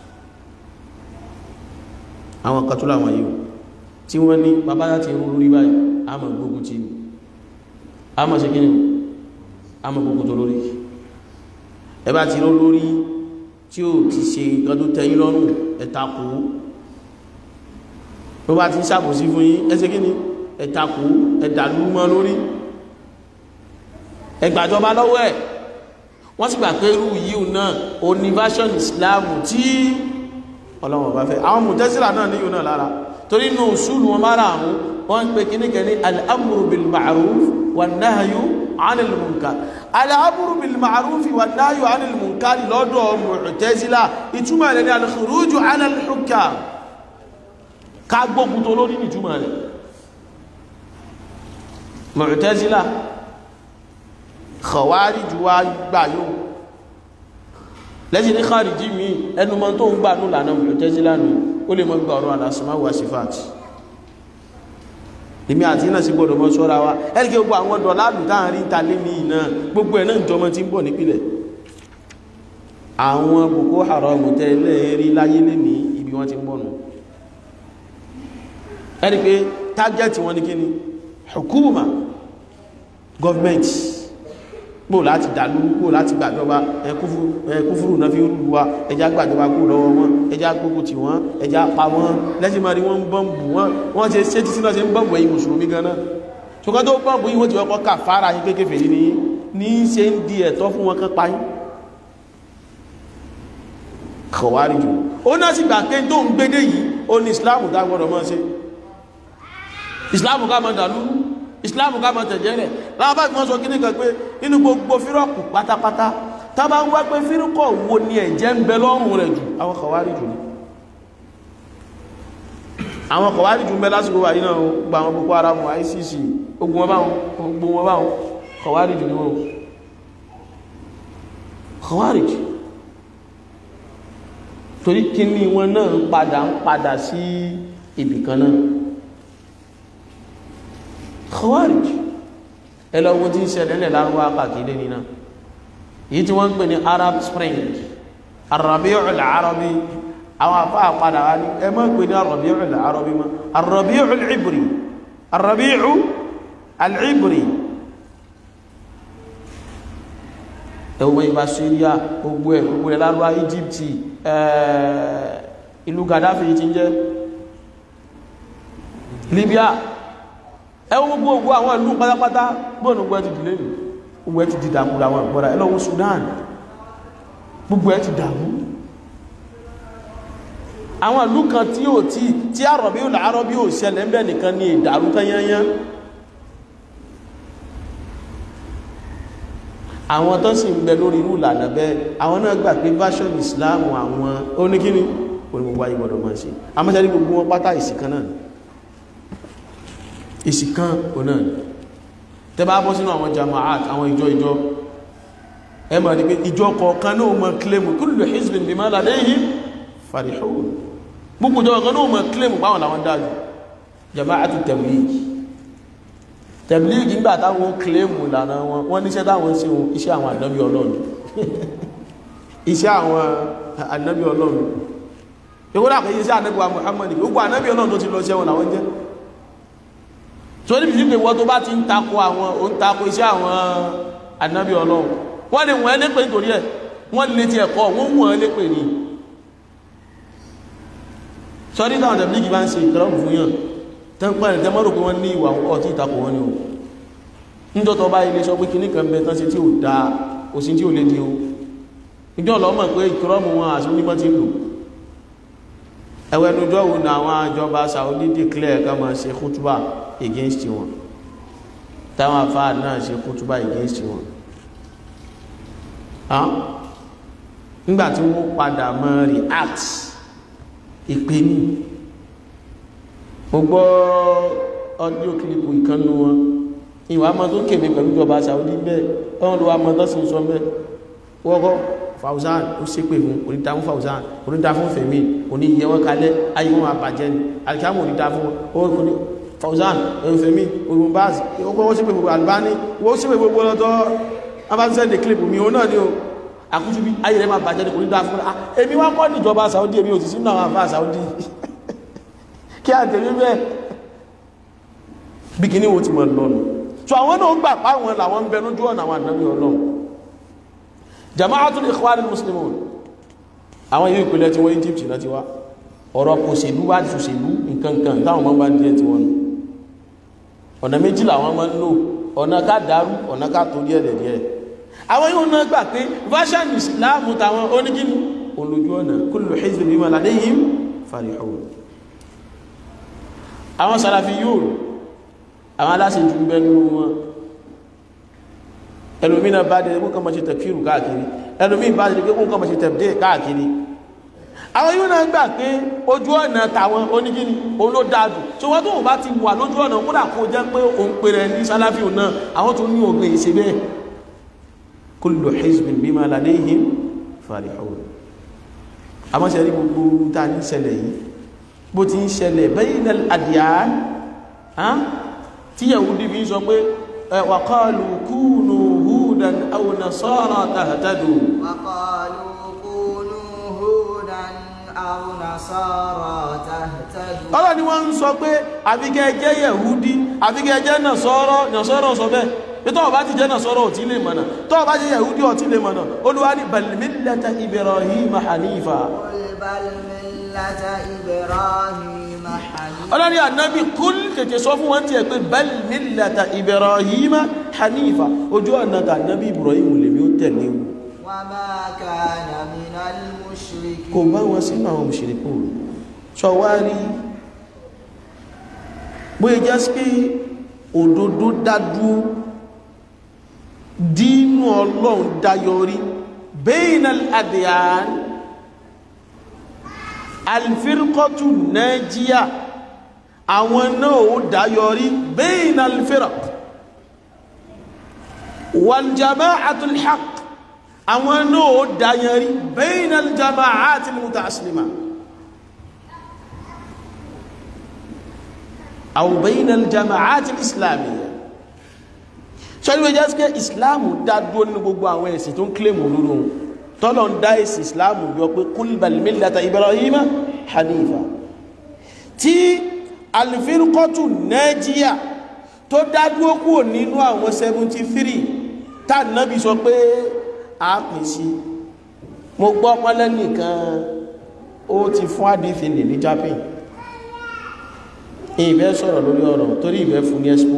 àwọn katúlà wọn yíò tí wọ́n ní bàbá láti rú lórí báyìí a mọ̀ gbogbo tí ní a mọ̀ ṣe kí ní a mọ̀ gbogbo tó lórí ẹbá ti rú lórí tí ó ti ṣe gọdún tẹ́yìn lọ́rùn ẹ̀takù ló bá ti ń ṣàbòsí fún yín ẹsẹ́ kí ni ẹ̀takù ẹ̀dàlú mọ́ lórí ẹgbàjọba lọ́wọ́ ẹ̀ wọ́n sì gbà pé irú yíò náà o ní version Islam tí ọlọ́wọ̀n bá fẹ́ àwọn mùtẹ́sílà náà níyò náà lára torí inú ṣúlù wọn mára àwọn wọ́n ń pè kíníkẹ́ ní al-amru bil ma'ruf wan nahyu anil munkar al-amru bil ma'rufi wan nahyu anil munkar lọ́dọ̀ mu'tazila ìtumọ̀ rẹ̀ ní al-khuruju ala al-hukam ká gbógun tó lórí ìtumọ̀ rẹ̀ mu'tazila khawarij wa gbà yóò lẹ́sìn ní khariji mi ẹnu mọ́ tó ń gbà ní ìlànà mu'tazila nù ó lè mọ́ gbà ọ̀rọ̀ al-asma wa sifat èmi àti iná sí gbọdọ̀ mọ́ ṣọ́ra wa ẹ́rìkẹ́ gbogbo àwọn dọ̀lá lùtá rí ń ta lé ní iná gbogbo ẹ̀ náà jọmọ tí ń bọ̀ nípìlẹ̀ àwọn Boko Haram tẹ́lẹ̀ rí láyé lé ní ibi wọ́n ti ń bọ̀ nù ẹni pé tágẹ́tì wọn ni kí ni hukuma government gbò láti dàlú gbò láti gbàjọba ẹkúfúrú náà fi ń lù wá ẹjá gbàjọba kó lọ́wọ́ wọn ẹjá gbogbo tí wọ́n ẹjá pa wọ́n lẹ́sìn máa rí wọ́n ń bọ́m̀bù wọ́n wọ́n ṣe ṣe títí náà ṣe ń bọ́m̀bù ẹ̀yìn mùsùlùmí gan náà ṣùgbọ́n tó bọ́m̀bù yìí wọ́n ti wọ́pọ̀ kà fara yín kékeré yìí ní ní ṣe ń di ẹ̀tọ́ fún wọn kan pa yín kọ̀wárí jù ó náà sì gbà pé tó ń gbédé yìí ó ní ìsìláàmù ká gbọ́dọ̀ mọ́ ṣe ìsìláàmù ká máa dàlú ìsìláàmù ká máa tẹ̀jẹ́ rẹ̀ láwọn bá gbọ́n sọ kí ní kan pé inú gbogbo fírọ́kù pátápátá tá bá ń wá pé fírọ́kọ̀ wo ni ẹ̀jẹ̀ ń bẹ lọ́rùn rẹ̀ jù àwọn kọ̀wárí jù ní àwọn kọ̀wárí jù ń bẹ lásìkò wà yìí náà gba àwọn Boko Haram ICC ogun wọn báwọn ogun wọn báwọn kọ̀wárí jù ní wọn kọ̀wárí jù torí kí ní wọn náà ń padà ń padà sí ibìkan náà khawarij ẹlọ́wọ́ tí ń ṣẹlẹ̀ lẹ́ lárúwá kàkiri nínú yìí tí wọ́n ń pè ní arab spring arabi'ul arabi àwọn afá àpadà wá ní ẹ mọ́ pè ní arabi'ul arabi mọ́ arabi'ul ibri arabi'ul al'ibri ẹwọ́ ìbá syria gbogbo ẹ̀ gbogbo ẹ̀ lárúwá egypt ìlú gaddafi ti ń jẹ́ libya ẹwọ́n gbogbo ogbó àwọn ìlú pátápátá gbọ́nà gbọ́ ẹ ti dìlé nì gbogbo ẹ ti di dàmú àwọn ìgbọ́ra ẹlọ́wọ́ Sudan gbogbo ẹ ti dàmú àwọn ìlú kan tí ó tí tí àrọ̀bí ò láàárọ̀ bí ò ṣẹlẹ̀ ń bẹ̀ nìkan ní ìdàrú tányányá àwọn tó sì ń bẹ lórí irú ìlànà bẹ́ẹ̀ àwọn náà gbà pé version Islam àwọn oníkíní onígbogbo ayé gbọdọ̀ máa ṣe amọ́sẹ́rí gbogbo wọn pátá ìsìnkan náà ìsìnkan ọ̀nà tẹ bá bọ́ sínú àwọn jama'at àwọn ìjọ ìjọ ẹ ma ní pé ìjọ kọ̀ọ̀kan náà mọ̀ kílèmù kullu hizbin bima ladayhim farihun gbogbo ìjọ kọ̀ọ̀kan náà mọ̀ kílèmù báwọn làwọn dájú jama'atu tabligh tabligh nígbà táwọn kílèmù lànà wọn wọ́n níṣẹ́ táwọn sí wọn iṣẹ́ àwọn ànábì ọlọ́run iṣẹ́ àwọn ànábì ọlọ́run ìwọ́n àkẹ́yẹ iṣẹ́ ànábì wa Muhammad gbogbo ànábì ọlọ́run tó ti lọ ṣẹ́wọn làwọn jẹ́ so níbi tí wọ́n tó bá ti ń takò àwọn o ń takò iṣẹ́ àwọn ànábì ọlọ́run wọ́n lè wọ́n lépè nítorí ẹ̀ wọ́n lè ti ẹ̀kọ́ wọ́n wọ́n lépè ní sọ́rí táwọn tẹ̀blígì bá ń ṣe ìkìlọ́mù fún yàn tẹ́ǹpẹ́ rẹ̀ tẹ́mọ́rò pé wọ́n ní ìwà ọtí ìtakò wọn ni o níjọ́tọ̀ bá ilé sọ pé kí nìkan bẹ tán sí tí ò da òsì tí ò lè di o ìjọ́ lọ́mọ̀ pé ìkìlọ́mù wọn àti onímọ̀ ti lò ẹwẹ́nujọ́ wo ni àwọn àjọba Saudi declare ká máa ṣe kútúbà against wọn táwọn afáà náà ṣe kútúbà against wọn nígbàtí wọ́n padà mọ́ react ìpé ní mo gbọ́ audio clip ìkannú wọn ìwà mọ́ tó kèmí pẹ̀lú ìjọba Saudi bẹ́ẹ̀ ọ̀hún ló wà mọ́ tó sì ń sọ bẹ́ẹ̀ wọ́kọ́ Fauzan ó ṣépè fún oníta fún Fauzan oníta fún Fẹ̀mí òní yẹ wọ́n kalẹ̀ ayé wọn àbàjẹ́ ni alikiamu oníta fún wọn Fauzan Fẹ̀mí olùbáàzì wọ́n ṣépè gbogbo Albani wọ́n ṣépè gbogbo lọ́tọ́ abáṣẹ́ clip mi òun náà ni o àkútù bí ayé rẹ̀ máa bàjẹ́ ní kò ní dá fún ah èmi wá kọ́ níjọba Saudi èmi ò sì sínú àwọn àfáà Saudi kí a tẹ̀lé bẹ́ẹ̀ bí kíní wo ti mọ̀ lọ́nu so àwọn náà gbà páwọn làwọn ń bẹnu jọ́ àwọn ànábì Ọlọ́run Jama'atul Ikhwanil Muslimun àwọn yìí ìpínlẹ̀ tí wọ́n Egypt náà ti wá ọ̀rọ̀ kò ṣèlú wá ti ṣèlú nǹkan kan táwọn máa ń bá díẹ̀ tí wọ́n nù ọ̀nà méjì làwọn máa ń lò ọ̀nà ká dàrú ọ̀nà ká torí ẹ̀lẹ̀ díẹ̀ àwọn yóò náà gbà pé version islam tàwọn onígínú olójú ọ̀nà kullu hizbin bima ladayhim farihun àwọn sàràfí yóò àwọn aláṣẹ jù bẹnu wọn ẹlòmí náà bá dé kó kàn máa ṣe tẹ̀fíìrù káàkiri ẹlòmí bá dé kó kàn máa ṣe tẹ̀fíìrù káàkiri àwọn yóò náà gbà pé ojú ọ̀nà tàwọn onígíní òun ló dáa jù tí wọ́n tó wọ́n bá ti wà lójú ọ̀nà kódà kó jẹ́ pé òun pè rẹ̀ ní sálàfíù náà àwọn tó ní ògbé ìṣe bẹ́ẹ̀ kullu hizbin bima ladayhim farihun àmọ́ ṣe rí gbogbo tá a ní ṣẹlẹ̀ yìí bó ti ń ṣẹlẹ̀ bayna al-adyan tí Yahudi fi ń sọ pé wa qalu kunu hudan aw nasara tahtadu وقالوا كونوا هودا أو نصارى تهتدوا ọlọ́ ni wọ́n ń sọ pé àfikẹ́ jẹ́ Yahudi àfikẹ́ jẹ́ Nasara Nasara sọ bẹ́ẹ̀ pé tọ́wọ́ bá ti jẹ́ Nasara ò tí lè mọ̀nà tọ́wọ́ bá jẹ́ Yahudi ò tí lè mọ̀nà Olúwa ní bal millata Ibrahima hanifa قل بل ملة إبراهيم حنيفا ọlọ́ni ànábì kúl tètè sọ fún wọn tí ẹ pé bal millata Ibrahima hanifa ojú ọ̀nà tà ànábì Ibrahim lèmi ó tẹ̀lé o وما كان من kò المشركين bá wọn sínú àwọn òṣèrèkú sọ wá rí bóyá jẹ́ sí pé òdodo dádúó dínú ọlọ́run dáyọrí bayna al-adyan alfirqatu najiya àwọn náà ó dáyọrí bayna al-firq wal jama'atul haqq àwọn náà ó dáyọrí bayna al-jama'atil mutaaslima aw bayna al-jama'atil islamiyya sọ́dún ẹjẹ́ sí pé ìsìláàmù dá dúró nínú gbogbo àwọn ẹ̀sìn tó ń kílèmù olóró ohun tọ́lọ̀ ń dá ẹ̀sìn ìsìláàmù yọ pé kul bal millata Ibrahima hanifa tí alifirikọ́tù Najiya tó dá dúró kúrò nínú àwọn 73 tá nábì sọ pé a pín sí mo gbọ́ pọ́nlẹ́ nìkan ó ti fún àdífin lè ní Japan ìfẹ́ sọ̀rọ̀ lórí ọ̀rọ̀ torí ìfẹ́ fún ní expo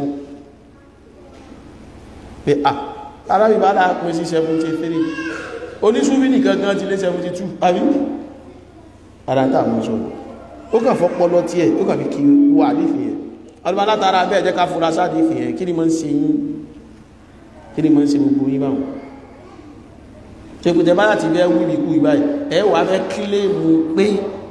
pé à arábì bá dáa pín sí 73 oníṣúbí nìkan gan ti lé 72 àbí àdáńtà mọ́ sọ ó kàn fọ́pọ́lọ́ tí ẹ̀ ó kàn fi kí wà àdífì ẹ̀ ọdún alátara bẹ́ẹ̀ jẹ́ ká fura sáàdífì ẹ̀ kí ni mọ́ ń ṣe yín kí ni mọ́ ń ṣe gbogbo yín báwọn ṣe kò tẹ́ bá láti fẹ́ wí bí kú ìbáyìí ẹ wà fẹ́ kílèmù pé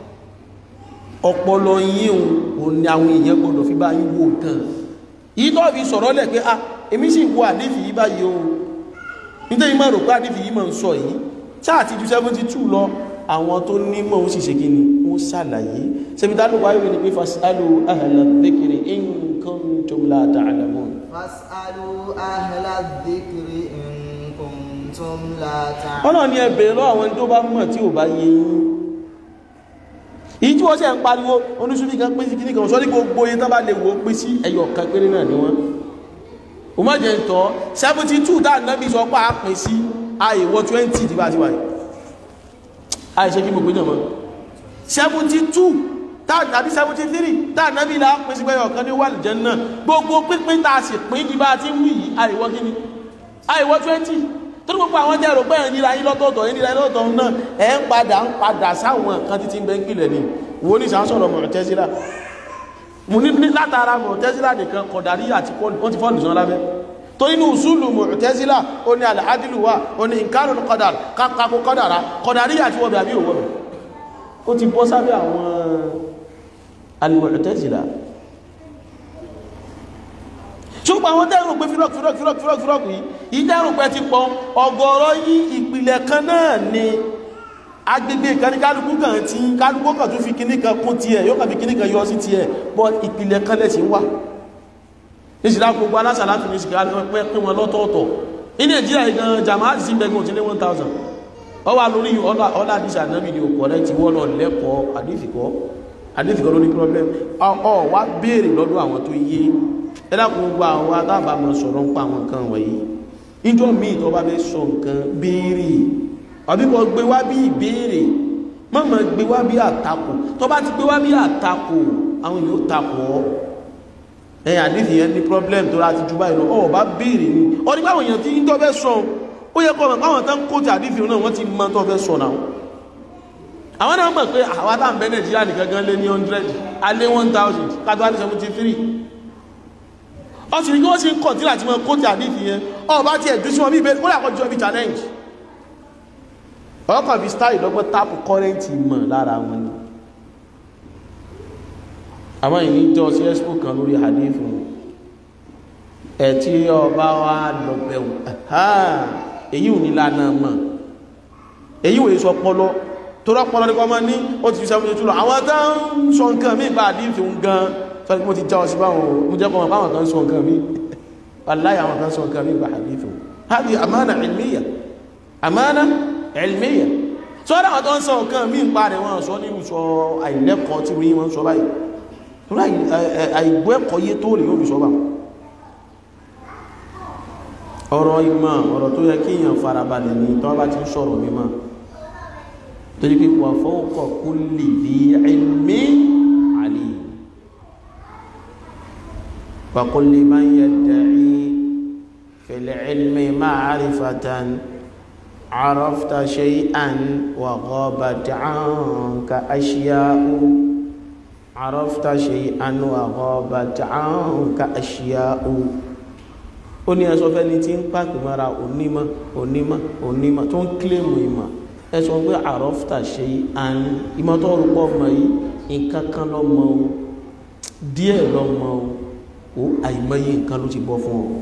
ọpọlọ yín òun ni àwọn èèyàn gbọdọ̀ fi bá yín wò nǹkan yìí tó fi sọ̀rọ̀ lẹ̀ pé ah èmi sì wo àdífì yìí báyìí o nítorí máa rò pé àdífì yìí máa ń sọ yìí ṣáà ti ju 72 lọ àwọn tó nímọ̀ ó sì ṣe kí ni ó ṣàlàyé sẹ́mítà ló wáyé ní pé fasalu ahla dhikri in kuntum la ta'lamun فاسألوا أهل الذكر إن كنتم لا تعلمون ọ̀nà ni ẹ bèèrè lọ́wọ́ àwọn tó bá mọ̀ tí ò bá yé yín ìyí tí wọ́n ṣe ń pariwo oníṣúbí kan pín sí kíní kan sọ ní gbogbo yín tán bá lè wò ó pín sí ẹyọ kan péré náà ni wọ́n o má jẹ́ ìtọ́ 72 tá nábì sọ pé a pín sí àìwọ̀ 20 tí bá ti wáyé àìṣẹ́ kí gbogbo náà mọ́ 72 tá tàbí 73 tá nábì là pín sí pé ẹyọ kan ní wà lìjẹ́ náà gbogbo pínpín tá a sì pín ní bá ti wí yìí àìwọ̀ kíní àìwọ̀ 20 torí gbogbo àwọn jẹ́ rògbẹ́ ẹ̀ níra yín lọ́tọ̀ọ̀tọ̀ yín níra yín lọ́tọ̀ọ̀tọ̀ náà ẹ̀ ń padà ń padà sáwọn kan títí ń bẹ́ ń pìlẹ̀ ni wo ní sàásọ̀rọ̀ Mu'tazila mo ní ní látara Mu'tazila nìkan kọ̀dàrí àti wọ́n ti fọ́ọ̀lù sàn lábẹ́ tó inú usulu Mu'tazila ó ní al-adlu wà ó ní inkarul qadar kákàkó kọ́dàrá kọ̀dàrí àti wọ́bẹ̀ àbí òwọ́bẹ̀ ó ti bọ́ sábẹ́ àwọn al-Mu'tazila ṣùgbọ́n àwọn tẹ́rù pé fírọ́k fírọ́k fírọ́k fírọ́k fírọ́k yìí ìdẹ́rù pé ti pọ̀ ọgọ́rọ̀ yí ìpìlẹ̀ kan náà ni agbègbè kan ní kálukú kan tí kálukú kan tún fi kíní kan kún tiẹ̀ yóò kàn fi kíní kan yọ sí tiẹ̀ bọ́ ìpìlẹ̀ kan lẹ̀ sí wá ìsìlá gbogbo alásàlátù ní ìsìlá pẹ́ pín wọn lọ́tọ̀ọ̀tọ̀ ní nàìjíríà gan jamaat sí bẹ́gbẹ̀ òtí ní 1000 ọ wà lórí ọlá àdísà náà ni òkọ̀ rẹ̀ ti wọ́n lọ lẹ́kọ̀ọ́ àdífìkọ́ àdífìkọ́ ló ní problem ọ wá béèrè lọ́dọ̀ àwọn tó yé ẹlẹ́kùn gbogbo àwọn adábàmọ̀ sọ̀rọ̀ ń pa àwọn nǹkan wọ̀nyí ìjọ míì tó bá fẹ́ sọ nǹkan béèrè àbíkọ gbé wá bí ìbéèrè mọ́mọ́ gbé wá bí àtakò tó bá ti gbé wá bí àtakò àwọn yóò takò ọ́ ẹ̀yìn àdífì yẹn ní problem tó láti ju báyìí lọ ọ̀ bá béèrè ni ọ ní báwọn èèyàn tí ń tó fẹ́ sọ ó yẹ kọ́ mọ̀ báwọn tán kó ti àdífì náà wọ́n ti mọ tó fẹ́ sọ náà àwọn náà mọ̀ pé àwa tá à ń bẹ Nàìjíríà nìkan gan lé ní 100 alé 1000 kátó alé 73 ọ sì rí kí wọ́n sì ń kọ̀ tí láti mọ kóòtù àdìsí yẹn ọba tí ẹ̀dùn sí wọn bí ìbéèrè ó lè àkọ́jọ́ bí challenge ọkàn fi style lọ́gbọ́n táàpù kọ́rẹ́ǹtì mọ̀ lára wọn ni àmọ́ ìní jọ sí ẹ́sìpò kan lórí hadith ẹ̀ tí ọba wa lọ bẹ̀rù èyí ò ní lánàá mọ̀ èyí ò sọ pọlọ tó rọpọlọ nípa ọmọ ní ó ti fi sẹ́fún ojú lọ àwọn tó ń sọ nǹkan mí bá hadith ń gan sọ́ni mo ti já ọ sí báwọn mo jẹ́ kọ́mọ báwọn kan sọ nǹkan mí wallahi àwọn kan sọ nǹkan mí bá hadith hadi amana ilmiya amana ilmiya sọ́dọ̀ àwọn tó ń sọ nǹkan mí ń parẹ̀ wọn sọ nínú sọ àìlẹ́kọ̀ọ́ tí wọ́n wọ́n sọ báyìí àìgbọ́ ẹ̀kọ́ yé tó lè yóò fi sọ bá ọ̀rọ̀ ìmọ̀ ọ̀rọ̀ tó yẹ kí èèyàn farabalẹ̀ ní tó bá ti ń sọ̀rọ̀ mímọ̀ tó yí pé wà fawqa kulli dhi ilmin alim wa qul liman yadda'i fil ilmi ma'rifatan عرفت شيئا وغابت عنك أشياء عرفت شيئا وغابت عنك أشياء ó ní ẹsọ fẹ́ni tí ń pàpì mara onímọ̀ onímọ̀ onímọ̀ tó ń kílèmù ìmọ̀ ẹsọ pé àrọ́fta ṣe àn ìmọ̀ tó rúpọ̀ ọmọ yìí nǹkan kan lọ mọ o díẹ̀ lọ mọ o ó àìmọye nǹkan ló ti bọ́ fún ọ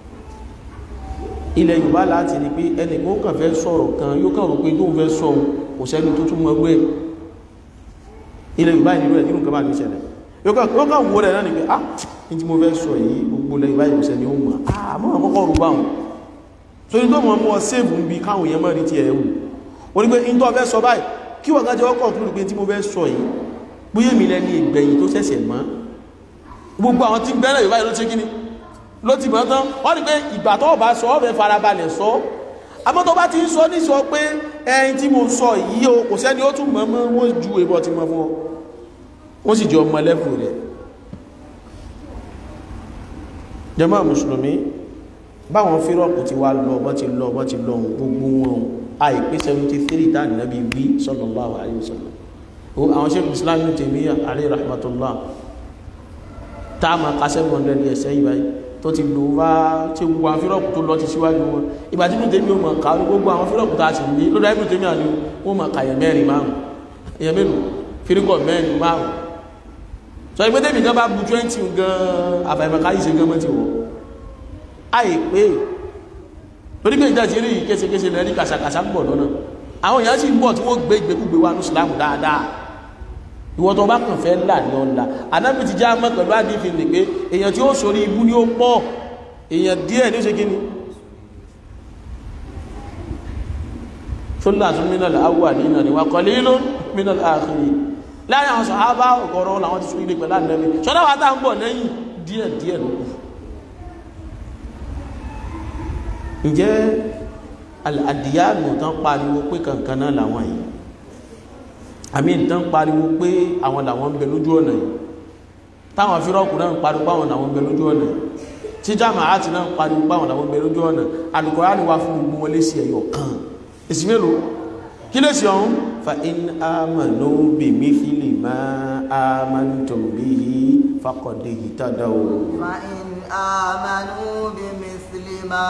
ilẹ̀ yorùbá láti rí pé ẹnì kan kàn fẹ́ sọ̀rọ̀ kan yóò kàn rò pé tó ń fẹ́ sọ kò sẹ́ni tó tún mọ́ gbé ilẹ̀ yorùbá ìnirú ẹ̀ nínú nǹkan bá ní ìṣẹ̀lẹ̀ yóò kàn wó rẹ̀ náà ni pé ah ní tí mo fẹ́ sọ yìí gbogbo ilẹ̀ yorùbá ìbùsẹ̀ ni ó mọ̀ ah mọ́ àkọ́kọ́ rú bá wọn so ní tó mọ̀ mọ́ sèvù ń bi káwọn èèyàn mọ́ rí ti ẹ̀ wù ó ní pé ní tó fẹ́ sọ báyìí kí wọ́n kájọ ọkọ̀ tó rí pé tí mo fẹ́ sọ yìí bóyá mi lẹ́ni ìgbẹ̀yìn tó ṣẹ̀ṣẹ̀ mọ́ gbogbo àwọn tí ń bẹ́rẹ̀ yorùbá yìí ló ṣe kíni ló ti mọ̀ tán wọ́n ní pé ìgbà tó bá sọ ọ́fẹ́ farabalẹ̀ sọ àmọ́ tó bá ti ń sọ ní sọ pé ẹyin tí mo sọ yìí o kò sẹ́ni ó tún mọ̀ mọ́ wọ́n ju ìbọn ti mọ̀ fún ọ wọ́n sì jọ ọmọ lẹ́fù rẹ̀ jàmá mùsùlùmí báwọn fírọ̀kù ti wá lọ bọ́ ti lọ bọ́ ti lọ gbogbo wọn àìpé 73 táà nàbí wí sallallahu alaihi wasallam àwọn ṣe Islam ní Taymiyyah alayhi rahmatullah táàmà ká 700 years sẹ́yìn báyìí tó ti lò wá tí gbogbo àwọn fírọ̀kù tó lọ ti síwájú wọn ìgbà tí Ibn Taymiyyah mọ̀ ká gbogbo àwọn fírọ̀kù tá a sì ní lọ́dọ̀ Ibn Taymiyyah ni wọ́n mọ̀ kàyẹ̀ mẹ́rin márùn èèyàn mélòó fírikọ̀ mẹ́rin márùn sọ ìgbé tèmi gan bá bu 20 gan àfàìmọ̀ká yìí ṣe gan mọ́ ti wọ̀ àìpé lórí pé ìjà ti rí késekése lẹ́rí kàṣàkàṣà ń bọ̀ lọ́nà àwọn èèyàn sì ń bọ̀ tí wọ́n gbé ìgbékúgbé wa ní ìsìlámù dáadáa ìwọ tó bá kàn fẹ́ là ní ọ̀la anábì ti já mọ́ pẹ̀lú àdífi ní pé èèyàn tí ó sórí ibú ní ó pọ̀ èèyàn díẹ̀ ní ó ṣe kí ni fúnlá tún mínal awwalina ni wa qalilun mínal akhirin láàrin àwọn sàhábà ọ̀gọ̀rọ̀ làwọn ti sún ilé pẹ̀lú ànábì ṣọ́dá wa tá ń bọ̀ lẹ́yìn díẹ̀ díẹ̀ ló kù ǹjẹ́ àdìyànù tán pariwo pé kankan náà làwọn yìí àmì ìtàn pariwo pé àwọn làwọn ń bẹ lójú ọ̀nà yìí táwọn fírọ́kù náà ń pariwo páwọn làwọn ń bẹ lójú ọ̀nà yìí tí jàmáàtì náà ń pariwo páwọn làwọn ń bẹ lójú ọ̀nà Al-Qur'ani wá fún gbogbo wọn lésì ẹ̀yọ̀ kan èsì mélòó kí lésì ọ̀hún fa in amanu bi mithli ma amantum bihi faqad ihtadaw. fa in amanu bi mithli ma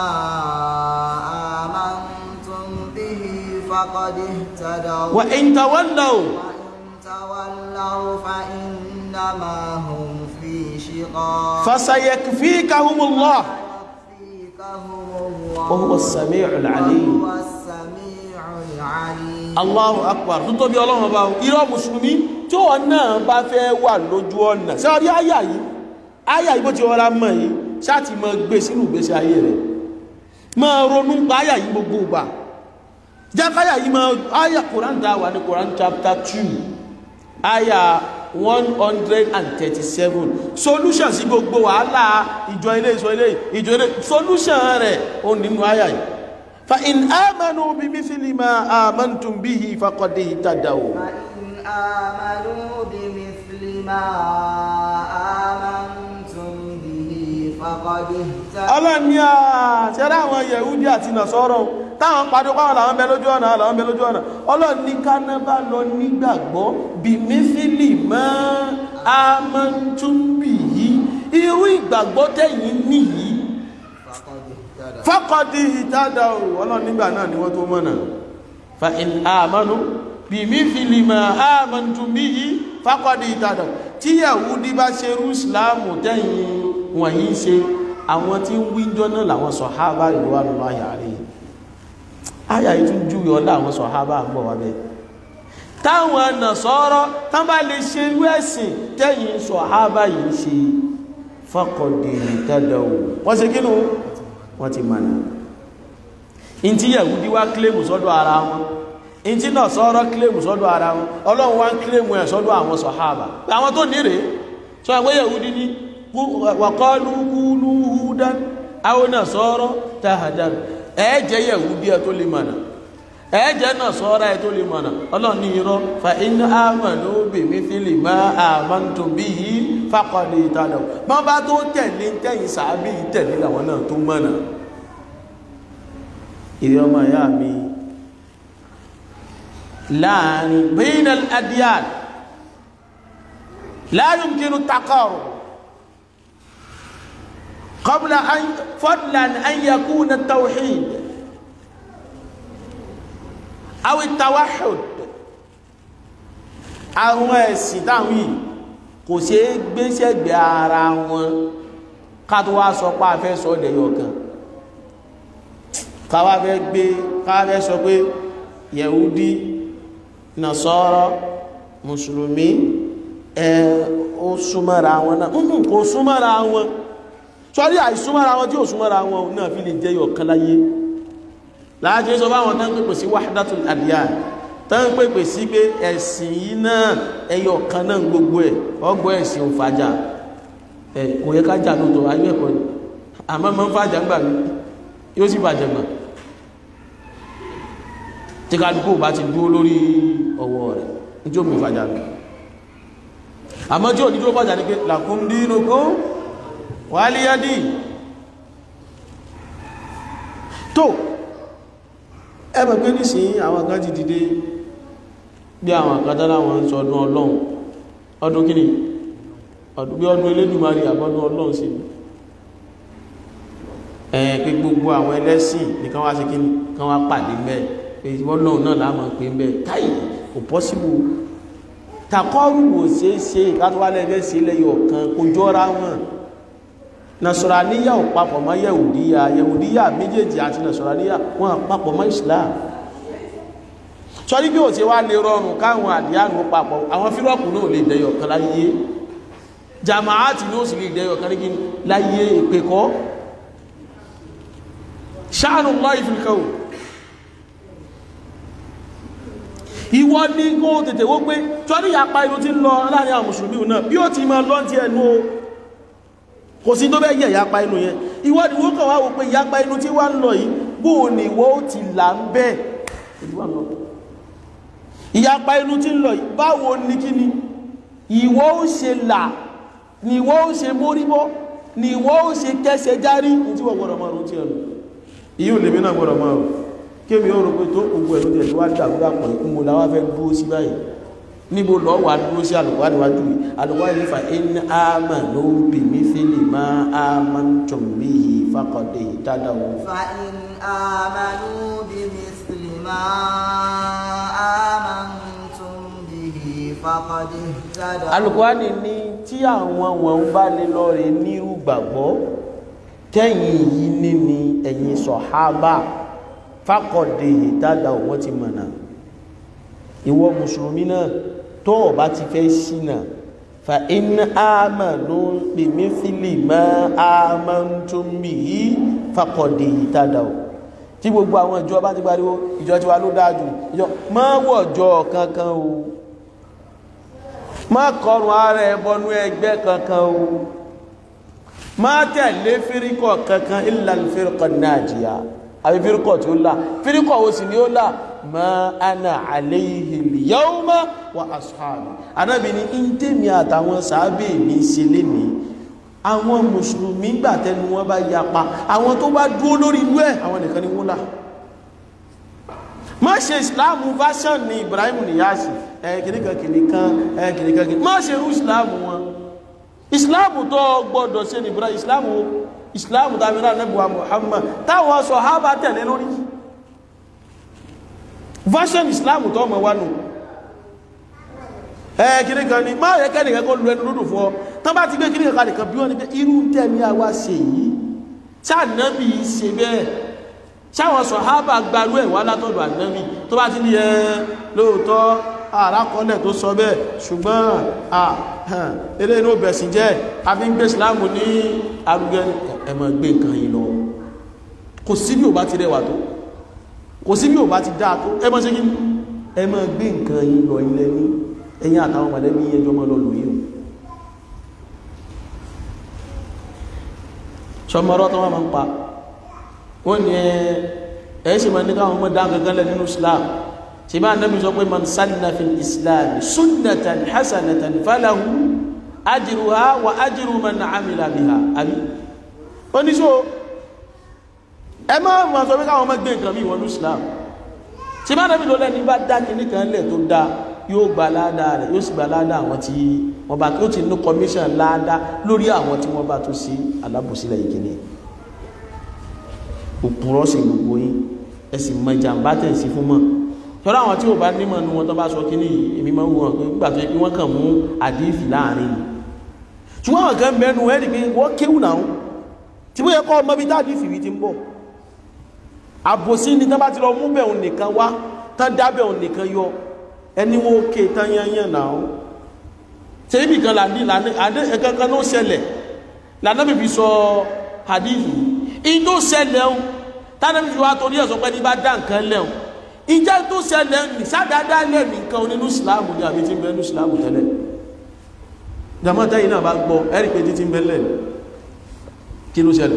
amantum bihi فقد اهتدوا وإن تولوا وإن تولوا فإنما هم في شقاق فسيكفيكهم الله فيكفيكهم الله وهو السميع العليم وهو السميع العليم Allahu akbar tó tóbi ọlọ́run ọba irọ́ mùsùlùmí tí wọ́n náà bá fẹ́ wà lójú ọ̀nà ṣé ọdí àyà yìí àyà yìí bó ti rọra mọ̀ yìí ṣáàtì mọ́ gbé sínú ìgbésí ayé rẹ̀ máa ronú pa àyà yìí gbogbo ìgbà jákáyà yìí máa àyà Quran dá wà ní Quran chapter two àyà one hundred and thirty-seven solution sí gbogbo wàhálà ìjọ ilé ìjọ ilé ìjọ ilé solution rẹ̀ ó nínú àyà yìí fa in amanu bi mithli ma amantum bihi faqad ihtadaw فإن آمنوا بمثل ما آمنتم به فقد اهتدوا ọlọ́ni à ṣẹ́rẹ́ àwọn yẹ̀húdí àti nàṣọ́rọ̀ táwọn pàdé pàwọn làwọn bẹ lójú ọ̀nà làwọn bẹ lójú ọ̀nà ọlọ́ni kánábà lọ nígbàgbọ́ bí mísílì mọ́ amọ́ntúnbì yìí irú ìgbàgbọ́ tẹ̀yìn nìyí فقد اهتدى faqad ihtadaw ọlọ́run nígbà náà ni wọ́n tó mọ̀nà fa in amanu bimithli ma amantum bihi faqad ihtadaw tí Yahudi bá ṣe rú ìsìláàmù tẹ̀yìn wọ̀nyí ṣe àwọn tí ń wíjọ́ náà làwọn sọ̀hábà ìlú wà lọ́wọ́ àyàrí àyà yìí tún júwe ọlá àwọn sọ̀hábà ń bọ̀ wá bẹ́ẹ̀ táwọn Nasara tán bá lè ṣe irú ẹ̀sìn tẹ̀yìn sọ̀hábà yìí ṣe faqad ihtadaw wọ́n ṣe kínú wọ́n ti mọ̀nà in tí Yahudi wá kílèmù sọ́dọ̀ ara wọn in tí Nasara kílèmù sọ́dọ̀ ara wọn Ọlọ́run wá ń kílèmù ẹ̀ sọ́dọ̀ àwọn sọ̀hábà àwọn tó ní rèé sọ àwọn Yahudi ní wa qalu kunu hudan aw Nasara tahadan ẹ̀ẹ́jẹ́ Yahudi ẹ̀ tó lè mọ̀nà ẹ̀ẹ́jẹ́ Nasara ẹ̀ tó lè mọ̀nà Ọlọ́run ní irọ́ fa in amanu bimithli ma amantum bihi faqad ihtadaw bọ́n bá tó tẹ̀lé tẹ̀yìn sàábì tẹ̀lé làwọn náà tó mọ̀nà ìrẹ́ ọmọ ìyá mi láàrin bayna al-adyan la yumkinu taqarub qabla an fadlan an yakuna at-tawhid aw at-tawahhud àwọn ẹ̀sìn táwọn yìí kò ṣe é gbéṣẹ́gbẹ̀ ara wọn ká tó wá sọ pé a fẹ́ sọ ọ̀dẹ̀yọ̀ kan káwá fẹ́ gbé káwá fẹ́ sọ pé yẹ̀húdí nàṣọ́rọ́ mùsùlùmí ẹ ó súnmọ́ra wọn náà nǹkan kò súnmọ́ra wọn sọ́rí àìsúnmọ́ra wọn tí ò súnmọ́ra wọn náà fi lè jẹ́ yọ̀ kan láyé láàájú sọ fáwọn tán pèpè sí wahdatul adyan tán pèpè sí pé ẹ̀sìn yìí náà ẹyọ kan náà gbogbo ẹ̀ ọgbọ́ ẹ̀sìn ò fàjà ẹ̀ kò yẹ ká jà lóòótọ́ ayé ẹ̀kọ́ ni àmọ́ máa ń fàjà ń gbà mí yóò sì bàjẹ́ gbà tí kálukú bá ti dúró lórí ọwọ́ rẹ̀ níjó mi fàjà mi àmọ́ tí ò ní dúró fàjà ní pé lakum dinukum waliyadi tó ẹbẹ̀ pé nísìnyí àwọn kan ti dìde bí àwọn àkátá láwọn ń sọ ọdún ọlọ́run ọdún kíni ọdún bí ọdún Elédùmarè àbọ́dún ọlọ́run sí ẹ̀ pé gbogbo àwọn ẹlẹ́sìn ní kan wá sí kíni kan wá pàdé mẹ́ pé ọlọ́run náà láàmà pé mẹ́ káì kò pọ́síbù takọ́rù wò ṣe é ṣe ìkátọ́wálẹ̀ ẹgbẹ́ sí lẹ́yọ̀ kan kò jọra wọn nasọ̀ràníyà ò papọ̀ mọ́ yẹ̀wùdíyà yẹ̀wùdíyà méjèèjì àti nasọ̀ràníyà wọn papọ̀ mọ́ Islam sọ́rí bí ò ti wá lè rọrùn káwọn àdíyànù papọ̀ àwọn fírọ́pù náà lè dẹyọ̀ kan láyé jamaati ní ó sì lè dẹyọ̀ kan láyé ìpẹ́kọ́ ṣáàrù lọ́ì fìlkọ́ ìwọ ní kó tètè wó pé sọ́rí yapa inú ti ń lọ láàrin àwọn mùsùlùmí náà bí ó ti máa lọ́ntí ẹnu o kò sí tó bẹ́ yẹ ìyapa inú yẹn ìwọ ni wọ́n kàn wá wò pé ìyapa inú tí wá ń lọ yìí bóò ní ìwọ ó ti là ń bẹ́ẹ̀ ìyapa inú tí ń lọ yìí báwo ní kí ni ìwọ ó ṣe là ní ìwọ ó ṣe móríbọ́ ní ìwọ ó ṣe kẹsẹ̀ járí ní tí wọ́n gbọ́dọ̀ márùn tí ẹnu ìyí lèmi náà gbọ́dọ̀ márùn kémi ó rò pé tó gbogbo ẹ̀lú tẹ̀ tó wá dàgbà pọ̀ ìkúnmọ̀ láwá fẹ́ dúró sí báyìí níbo lọ wà dúró sí àlùkò níwájú yìí àlùkò yìí fa in amanu bi mithli ma amantum bihi faqad ihtadaw. fa in amanu bi mithli ma amantum bihi faqad ihtadaw. Al-Qur'ani ní tí àwọn wọn bá lè lọ rè nírú gbàgbọ́ tẹ́yìn yìí ní ni ẹ̀yin sọ̀hábà faqad ihtadaw wọ́n ti mọ̀nà ìwọ mùsùlùmí náà tó o bá ti fẹ́ ṣìnà fa in amanu bi mithli ma amantum bihi faqad ihtadaw tí gbogbo àwọn ìjọ bá ti pariwo ìjọ tiwa ló dájú ìjọ má wọ̀jọ kankan o má kọrùn ara ẹ bọnú ẹgbẹ́ kankan o má tẹ̀lé fíríkọ̀ kankan illa al-firqa an-najiya àbí fíríkọ̀ tí ó là fíríkọ̀ wo sì ni ó là ma ana alayhi al-yawma wa ashabi anábi ni in tèmi àtàwọn sàábè mi ṣe lè ní àwọn mùsùlùmí gbà tẹnu wọn bá yapa àwọn tó bá dúó lórí ìlú ẹ̀ àwọn nìkan ni wọ́n là má ṣe ìsìláàmù version ní Ibrahim Niyasi ẹ kìnìkan kìnìkan ẹ kìnìkan kìnìkan má ṣe irú ìsìláàmù wọn ìsìláàmù tó gbọ́dọ̀ ṣe ní ìbúra ìsìláàmù ìsìláàmù tàbí náà nẹ́bùwà Muhammad táwọn sàhábà tẹ̀lé lórí version ìsìláàmù tó mọ̀ wánu ẹ kìrí kan ní máa yẹ kẹ́nìkan kó lu ẹnu lódò fún ọ tán bá ti gbé kìrí kan nìkan bí wọ́n ní pé irú tẹ́mi àwa ṣe yìí sáànàbì ṣe bẹ́ẹ̀ sáwọn sàhábà gbarú ẹ̀ wá látọ̀dọ̀ ànábì tó bá ti ní ẹ lóòótọ́ àrákọọ́lẹ̀ tó sọ bẹ́ẹ̀ ṣùgbọ́n eré inú bẹ̀sìn jẹ́ àfi ń gbé ìsìláàmù ní arúgẹ́ ẹmọ gbé nǹkan yìí lọ kò sí bí ò bá ti rẹwà tó kò sí bí ò bá ti dáa tó ẹmọ ṣe kí ẹmọ gbé nǹkan yìí lọ ilẹ̀ ní ẹ̀yìn àtàwọn mọ̀lẹ́bí ẹjọ́ mọ́ lọ lórí o sọmọrọ tó wọn máa ń pa wọn ni ẹ ẹ ṣe máa ní káwọn ọmọ dáhùn gangan lẹ nínú Islam ṣìbá anábì sọ pé man sanna fi islam sunnatan hasanatan falahu ajruha wa ajru man amila biha àbí oníṣò ẹ máa ma sọ pé káwọn ọmọ gbé nǹkan bí wọn ní islam ṣìbá anábì lọ lẹ́ni bá dá kìíní kan lẹ̀ tó dá yóò gba ládàá rẹ̀ yóò sì gba ládàá àwọn tí wọ́n bá tó ti ní commission ládàá lórí àwọn tí wọ́n bá tó sí alábòsílẹ̀ yìí kìíní òpùrọ̀ sí gbogbo yín ẹ sì mọ ìjàmbá tẹ̀ sí fún mọ́ tọ́lá àwọn tí ò bá nímọ̀ ní wọn tó bá sọ kí ní èmi máa ń wọ́n pé nígbà tó yẹ kí wọ́n kàn mú àdífì láàrin ni ṣùgbọ́n àwọn kan mẹ́nu ẹ́rì pé wọ́n kéwù náà tí wọ́n yẹ kọ́ ọmọ bí dáàdífì rí ti ń bọ̀ àbòsí ni tán bá ti lọ mú bẹ̀rùn nìkan wá tán dábẹ̀rùn nìkan yọ ẹni wọn òkè tán yányán náà ṣe ibì kan là ní ẹ̀kan kan ló ṣẹlẹ̀ lànà bìbí sọ àdífì in tó ṣẹlẹ̀ ń tánàbí fi wá torí ẹ̀sọ́ pẹ́ ní bá dá nǹkan lẹ́hùn ìjẹ́ tó ṣẹlẹ̀ ní sádádá lẹ̀ nìkan onínú ìsìláàmù ní àbí tí ń bẹ ní ìsìláàmù tẹ́lẹ̀ jamata yìí náà bá gbọ́ ẹ̀rì pé títí ń bẹ lẹ̀ kí ló ṣẹlẹ̀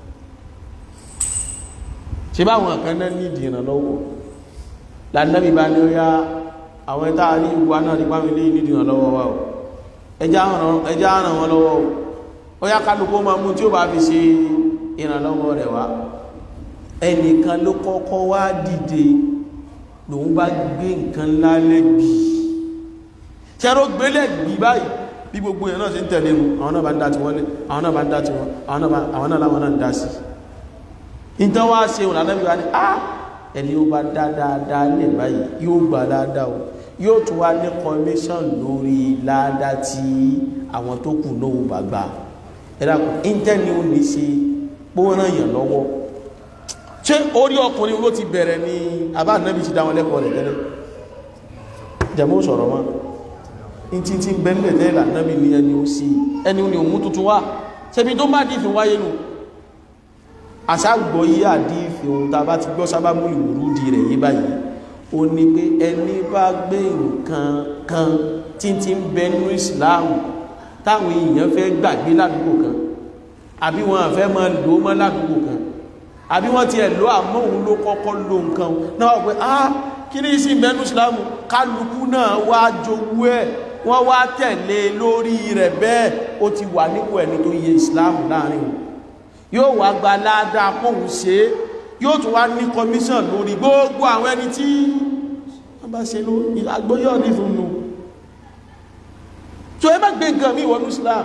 ṣe bá àwọn kan náà nídìí ìrànlọ́wọ́ lànàbí bá ní ó yá àwọn ẹ̀ta ní ìwà náà nípa mi lé nídìí ìrànlọ́wọ́ wa o ẹjá ràn wọn lọ́wọ́ o ó yá kálukú máa mú tí ó bá fi ṣe ìrànlọ́wọ́ rẹ̀ wá ẹnìkan ló kọ́kọ́ wá dìde lòun bá gbé nǹkan ńlá lẹ́gbì ṣẹ́rọ gbé lẹ́gbì báyìí bí gbogbo ẹ̀ náà ṣe ń tẹ̀lé nu àwọn náà bá ń dá ti wọ́n lé àwọn náà bá ń dá ti wọ́n àwọn náà láwọn náà ń dá sí ìtàn wá ṣe òun lànà ìwà ni á ẹni ó bá dá dáadáa lẹ̀ báyìí yóò gbà dáadáa o yóò tún wá ní commission lórí ládàá tí àwọn tó kù náà ò bá gbà ẹ dàpọ̀ íńtẹ́ni ò ní ṣe pọ́nrán yàn lọ́wọ́ ṣé orí ọkùnrin ló ti bẹ̀rẹ̀ ní àbá ànábì ti dá wọn lẹ́kọ̀ọ́ rẹ̀ tẹ́lẹ̀ jẹmọ́ sọ̀rọ̀ wọn in tí tí bẹ́ẹ̀lẹ̀ tẹ́lẹ̀ ànábì ní ẹni ó sí ẹni ní òmú tuntun wá ṣebí tó bá dìfin wáyé nù àṣàgbọ́ yí àdífin ohun tá bá ti gbọ́ sábà mú ìwúrú di rẹ̀ yí báyìí ó ní pé ẹni bá gbé nǹkan kan tí tí ń bẹ nínú ìsìláàmù táwọn èèyàn fẹ́ gbàgbé ládùúgbò kan àbí wọn fẹ́ máa lò ó mọ́ ládùúgbò kan àbí wọ́n ti ẹ̀ lọ àmọ́ òun ló kọ́kọ́ lò nǹkan náà pé ah kí ní sí ìbẹ́nu islamu kálukú náà wá jowú ẹ̀ wọ́n wá tẹ̀lé lórí rẹ̀ bẹ́ẹ̀ ó ti wà nípò ẹni tó yẹ islamu láàrin wọn yóò wá gba ládàá pòun ṣe é yóò tún wá ní commission lórí gbogbo àwọn ẹni tí wọ́n bá ṣe lórí agbóyọ̀ ní fún un tó ẹ má gbé nǹkan mi wọnú islam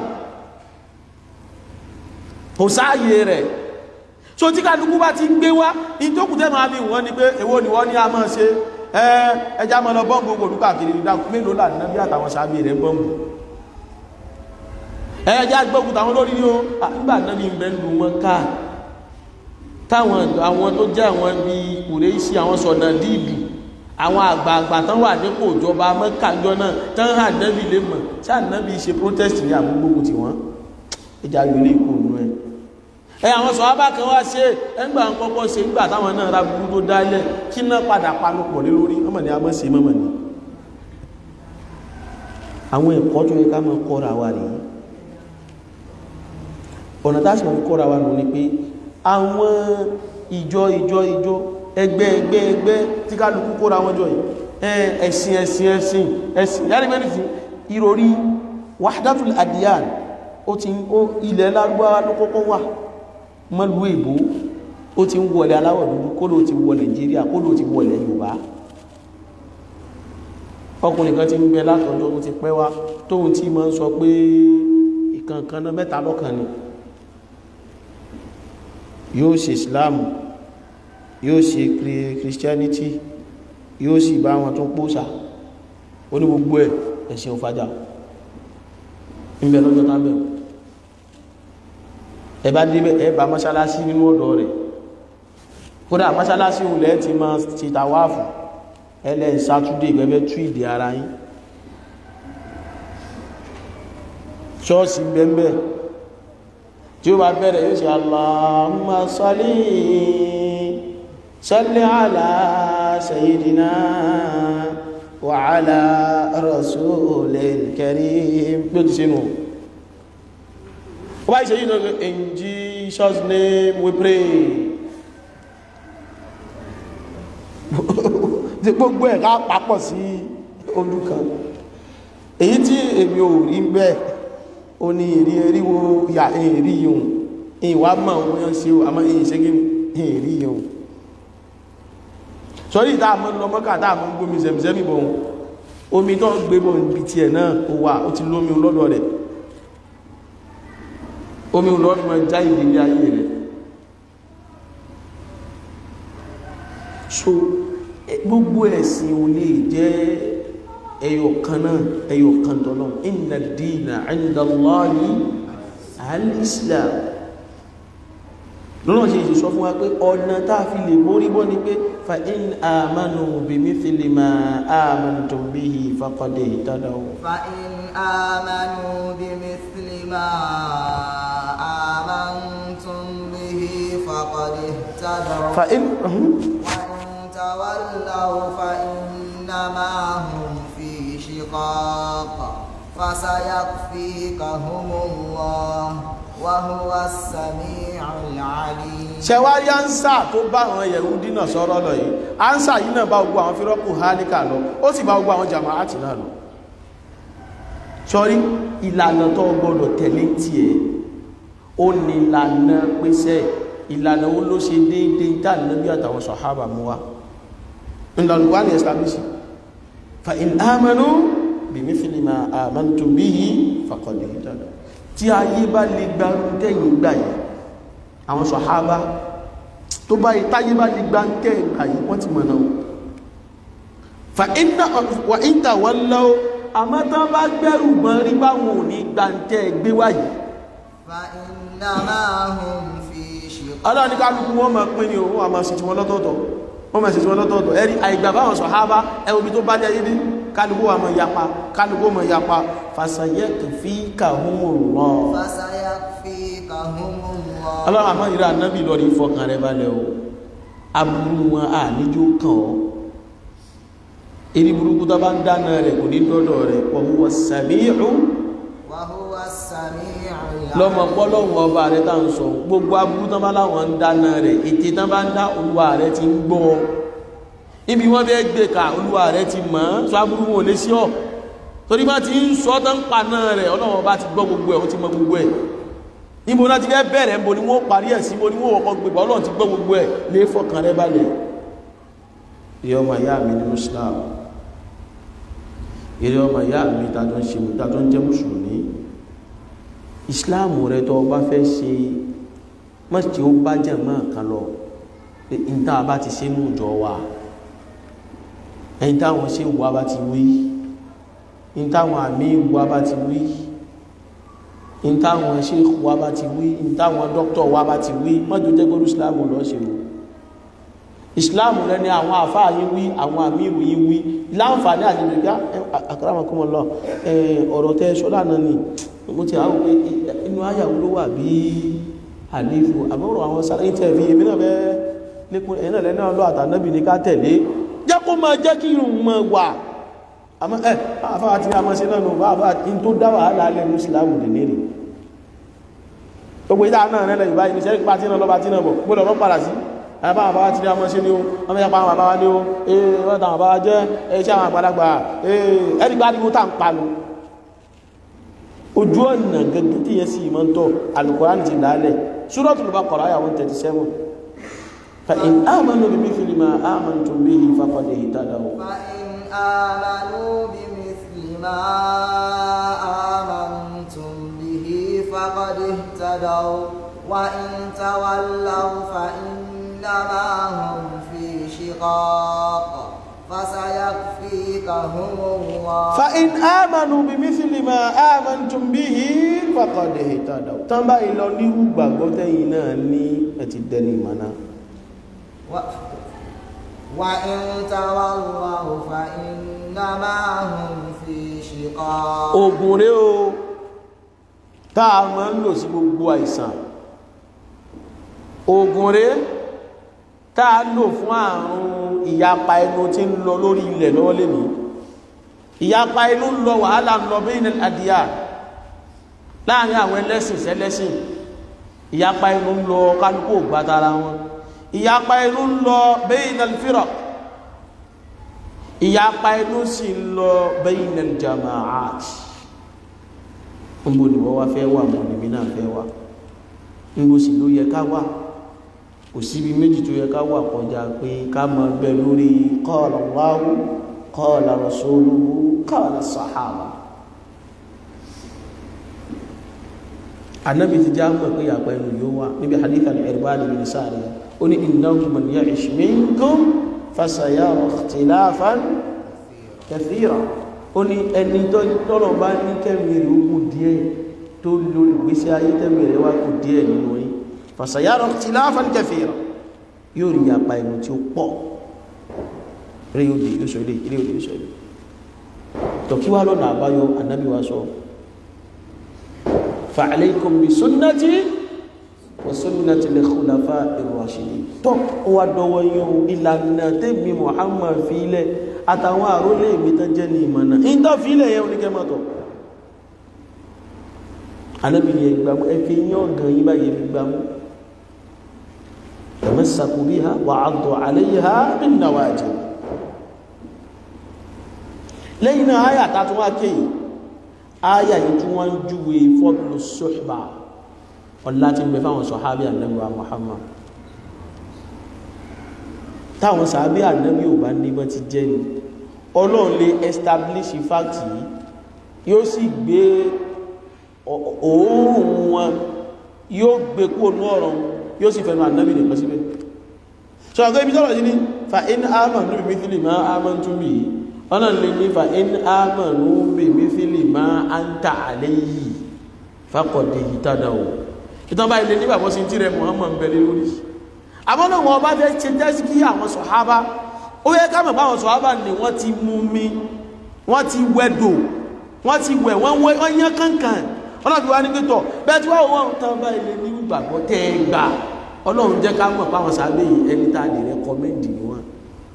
kò sáàyè rẹ̀ so tí kálukú bá ti ń gbé wá ìtókù tẹ́ máa bí wọ́n ní pé èwo ni wọ́n ní a máa ṣe ẹjá mọ́ lọ bọ́m̀bù gbogbo olúkà kiri ìdákù mélòó là nínú bí àtàwọn sábì rẹ̀ bọ́m̀bù ẹjá gbógun tàwọn lórí ní o nígbà náà bí bẹ́ lù wọn ká táwọn àwọn tó jẹ́ àwọn bí kùrẹ́ sí àwọn sọ̀nà díìdù àwọn àgbààgbà tán wà nípò ìjọba mọ́kànjọ́ náà tán hà nẹ́bí lè mọ̀ sáà nẹ́bí ṣe protest ní àgbógbó tí wọ́n ìjà gbélé ìkó nù ẹ̀ ẹ àwọn sọ̀hábà kan wá ṣe ẹgbà ń kọ́kọ́ ṣe nígbà táwọn náà ra burú tó dálẹ̀ kí náà padà panupọ̀ lé lórí ọmọ ni a mọ́ sí mọ́mọ̀ ni àwọn ẹ̀kọ́ tó yẹ ká mọ́ kọ́ra wa rèé ọ̀nà tá a sì mọ́ fi kọ́ra wa nù ni pé àwọn ìjọ ìjọ ìjọ ẹgbẹ́ ẹgbẹ́ ẹgbẹ́ tí kálukú kóra wọn jọ yìí ẹ̀sìn ẹ̀sìn ẹ̀sìn ẹ̀sìn yàrá ìgbẹ́ nìsín ìròrí wahdatul adiyan ó ti ilẹ̀ lárúbáwá ló kọ́kọ́ wà mọ́lú èbó ó ti ń wọlé aláwọ̀ dúdú kó ló ti wọ nàìjíríà kó ló ti wọlé yorùbá ọkùnrin kan ti ń bẹ látọjọ́ tó ti pẹ́ wá tóun tí máa ń sọ pé kankan náà mẹ́ta lọ́kàn ni yóò ṣe islam yóò ṣe christianity yóò sì bá wọn tún pòsà ó ní gbogbo ẹ̀ ẹ̀sìn òfàjà ń bẹ lọ́jọ́ tá bẹ̀rù ẹ bá débẹ̀ ẹ bá mọ́ṣáláṣí nínú ọ̀dọ̀ rẹ̀ kódà mọ́ṣáláṣí òlẹ̀ ti máa ti tàwáàfù ẹlẹ́ sátúdé gẹ́gẹ́ tú ìdí ara yín ṣọ́ọ̀ṣì bẹ́ẹ̀ tí ó bá bẹ̀rẹ̀ yóò ṣe Allahumma salli salli ala sayyidina wa ala rasulil karim bí ó ti ṣe nù ó bá ṣe yìí lọ́gbẹ̀ in Jesus name we pray tí gbogbo ẹ̀ ká papọ̀ sí olùkan èyí tí èmi ò rí bẹ́ẹ̀ ó ní ìrí eríwo ìyà èrí yìí ìwà mọ̀ wọ́n yán sí àmọ́ èyí ṣe gí èrí yìí sọ́rí ìta àmọ́ lọ mọ́kà tá àmọ́ gbómi zẹ̀mìzẹ́mì bọ̀ omi tó gbé bọ̀ níbi tí ẹ̀ náà ó wà ó ti lómi lọ́dọ̀ rẹ̀ omi lọ́dọ̀ mọ́ já ìdílé ayé rẹ̀ so gbogbo ẹ̀sìn ò lè jẹ́ ẹyọ kan náà ẹyọ kan tọ́lọ́ inna dina inda Allahi al-Islam lọ́nà ṣe ìṣẹ́ sọ fún wa pé ọ̀nà tá a fi lè mórí bọ́ ni pé fa in amanu bimithli ma amantum bihi faqad ihtadaw فإن آمنوا بمثل ما آمنتم به فقد اهتدوا fa in وإن تولوا فإنما هم في شقاق فسيكفيكهم الله وهو السميع العليم ṣẹwárí ánsà tó bá àwọn Yẹhudi náà sọ̀rọ̀ lọ yìí ánsà yìí náà bá gbogbo àwọn fírọ́pù hálíkà lọ ó sì bá gbogbo àwọn jàmáàtì náà lọ sọ́rí ìlànà tó gbọ́dọ̀ tẹ̀lé tiẹ̀ ó ní ìlànà pèsè ìlànà ó ló ṣe déédéé dáàlẹ́bí àtàwọn sọ̀hábà mú wa ìlànà wà ní establish fa in amanu bimithli ma amantum bihi faqad ihtadaw tí ayé bá lè gba tẹ́yìn gbà yìí àwọn sọ̀hábà tó bá ìtáyé bá lè gba tẹ́yìn gbà yìí wọ́n ti mọ̀ náà fa inna wa in tawallaw àmọ́ tán bá gbẹ́rù gbọ́n rí báwọn ò ní gba tẹ́ gbé wáyìí فإنما هم في شقاق ọlọ́run ní kálukú wọ́n máa pín ní owó àmọ́ sí ti wọn lọ́tọ̀ọ̀tọ̀ wọ́n máa sí ti wọn lọ́tọ̀ọ̀tọ̀ ẹ̀rí àìgbà báwọn sọ̀hábà ẹwọ́bí tó bá jẹ́ yìí kálukú wà máa yapa kálukú máa yapa fasayakfikahumullah فسيكفيكهم الله ọlọ́run àmọ́ ìrà nábì lọ rí fọkàn rẹ balẹ̀ o aburú wọn à níjó kàn ọ́ eré burúkú tó bá ń dáná rẹ̀ kò ní dọ́dọ̀ rẹ̀ wa huwa sami'u وهو السميع lọ́mọ العليم pọ́lọ́hùn ọba rẹ̀ tá ń sọ gbogbo aburú tán bá láwọn ń dáná rẹ̀ ètè tán bá ń dá olúwa rẹ̀ ti ń gbọ́ ibi wọ́n fẹ́ gbé ka olúwa rẹ̀ ti mọ̀ ọ́n sọ aburú wọn ò lè sí ọ́ torí bá ti ń sọ tán pa náà rẹ̀ ọlọ́wọ́n bá ti gbọ́ gbogbo ẹ̀ ó ti mọ gbogbo ẹ̀ níbo náà ti fẹ́ bẹ̀rẹ̀ níbo ni wọ́n parí ẹ̀ sí níbo ni wọ́n wọ́pọ̀ gbégbá ọlọ́run ti gbọ́ gbogbo ẹ̀ lè fọkàn rẹ̀ balẹ̀ ìyá ọmọ ìyá mi nínú Islam ìyá ọmọ ìyá mi tàjọ ń ṣe tàjọ ń jẹ́ mùsùlùmí ìsìláàmù rẹ tó bá fẹ́ ṣe mọ́sí ó bá jẹ́ mọ́ kan lọ pé n tá a bá ti ṣe ní ìjọ wa ẹni táwọn ṣe wà bá ti wí n táwọn àmì wà bá ti wí n táwọn ṣe wà bá ti wí n táwọn dókítọ̀ wà bá ti wí mọ́jọ jẹ́ gbọ́dọ̀ ìsìláàmù lọ ṣe o ìsìláàmù rẹ ni àwọn àfáà yín wí àwọn àmì ìròyìn wí láǹfààní àti ìrìnká àkàràmọ̀kọ́mọ̀ lọ ọ̀rọ̀ tẹ́ ṣọ́lá náà ni mo ti àwọn pé inú ayàwó ló wà bí àlífò àbọ̀rọ̀ àwọn sáré tẹ̀fí èmi náà bẹ́ lékún ẹ̀nà lẹ́nà lọ àtànábì ní ká tẹ̀lé jẹ́ kó máa jẹ́ kí irun mọ́ wà àmọ́ ẹ̀ àfáà tí a máa ṣe náà bá àfáà in tó dá wàhálà alẹ́ mùsùlùmù dè nírì gbogbo ìdá náà rẹ̀ lẹ́yìn báyìí níṣẹ́ nípa tí náà lọ́ba tí náà bọ̀ gbọ́dọ̀ lọ́ padà sí àbá àbáwá tí a máa ṣe ní o wọ́n mẹ́ta pa àwọn àbáwá ní o ee wọ́n tàwọn àbáwá jẹ́ iṣẹ́ àwọn àgbàlagbà ee ẹ̀rí gbá ní ó tà ń panu ojú ọ̀nà gẹ́gẹ́ tí yẹ sí ìmọ̀ ń tọ́ Al-Qur'an ti lálẹ̀ Suratul Baqara àyà 137 fa in amanu bimithli ma amantum bihi faqad ihtadaw فإن آمنوا بمثل ما آمنتم به اهتدوا وإن تولوا فإنما هم في شقاق فسيكفيكهم الله فإن آمنوا بمثل ما آمنتم به فقد اهتدوا tán báyìí lọ nírú gbàgbọ́ tẹ́yìn náà ní ẹ ti dẹni ìmọ̀nà و- وإن تولوا فإنما هم في شقاق oògùn rẹ̀ o táà máa ń lò sí gbogbo àìsàn oògùn rẹ̀ táà lò fún àrùn ìyapa ẹnu tí ń lọ lórí ilẹ̀ lọ́wọ́ lè ní ìyapa ẹnu ń lọ wàhálà ń lọ bayna al-adyan láàrin àwọn ẹlẹ́sìn sẹ́lẹ́sìn ìyapa ẹnu ń lọ kálukú ògbátara wọn ìyapa ẹnu ń lọ bayna al-firaq ìyapa ẹnu sì ń lọ bayna al-jama'at níbo ni wọ́n wá fẹ́ wà mọ́ níbi náà fẹ́ wà níbo sì ló yẹ ká wà kò síbi méjì tó yẹ ká wà kọjá pé ká máa bẹ lórí qala Allahu qala rasuluhu qala sahaba anabi ti já mọ̀ pé yàpá ẹnu yóò wà níbi hadith al-Irbad bin Sariyah ó ní innahu man ya'ish minkum fasayara ikhtilafan kathira ó ní ẹni tọ́lọ̀ bá ní kẹ́mì rẹ̀ ó kù díẹ̀ tó lórí ìgbésí ayé tẹ́mì rẹ̀ wá kù díẹ̀ nínú yí fasayara ikhtilafan kathira yóò rí yàpá ẹnu tí ó pọ̀ rí yóò dé yóò sọ ilé ilé yóò sọ ilé tọ̀kí wá lọ́nà àbáyọ anábì wa sọ فعليكم بسنتي وسنة الخلفاء الراشدين tó ó wá dọwọ́ yín o ìlànà tẹ́mi Muhammad fílẹ̀ àtàwọn àrólé mi tán jẹ́ ní ìmọ̀nà ń tọ́ fílẹ̀ yẹn oníkẹ́mọ̀tọ̀ anábìnrin ẹgbàmú ẹfẹ́ yín ọ̀gàn yín báyìí fi gbàmú tamassaku biha wa 'addu 'alayha bin nawajid lẹ́yìn náà áyà tàtún wá kéyìí aya yìí tí wọ́n ń júwe fọ́bùlù sọ́ṣùbà ọlá tí ń bẹ fáwọn sọ̀hábí ànábì wa Muhammad táwọn sàábí ànábì ò bá ní bọ́ ti jẹ́ ni ọlọ́run lè establish fact yìí yóò sì gbé òórùn wọn yóò gbé kó nú ọ̀rọ̀ yóò sì fẹ́nu ànábì nìkan síbẹ̀ sọ àgbẹ̀ ibi tọ́rọ̀ yìí ni fa in amanu bi mithli ma amantum bihi ọ̀nà lè ní fa in amanu bi mithli ma anta alayhi faqad ihtadaw ìtàn báyìí lè nígbàgbọ́ sí tí rẹ Muhammad ń bẹ̀rẹ̀ lórí àmọ́nà wọn bá fẹ́ ṣe jẹ́ kí àwọn sọ̀hábá ó yẹ ká mọ̀ báwọn sọ̀hábá ni wọ́n ti mú mi wọ́n ti wẹ̀dò wọ́n ti wẹ̀ wọ́n yán kankan ọlọ́run wá ní pẹ́tọ̀ bẹ́ẹ̀ tí wọ́n wọ́n tán báyìí lè ní ìgbàgbọ́ tẹ́ ẹ gbà ọlọ́run jẹ́ ká mọ̀ báwọn sábẹ́ yìí ẹni tá a lè rẹ́kọ́mẹ́ndì ni wọ́n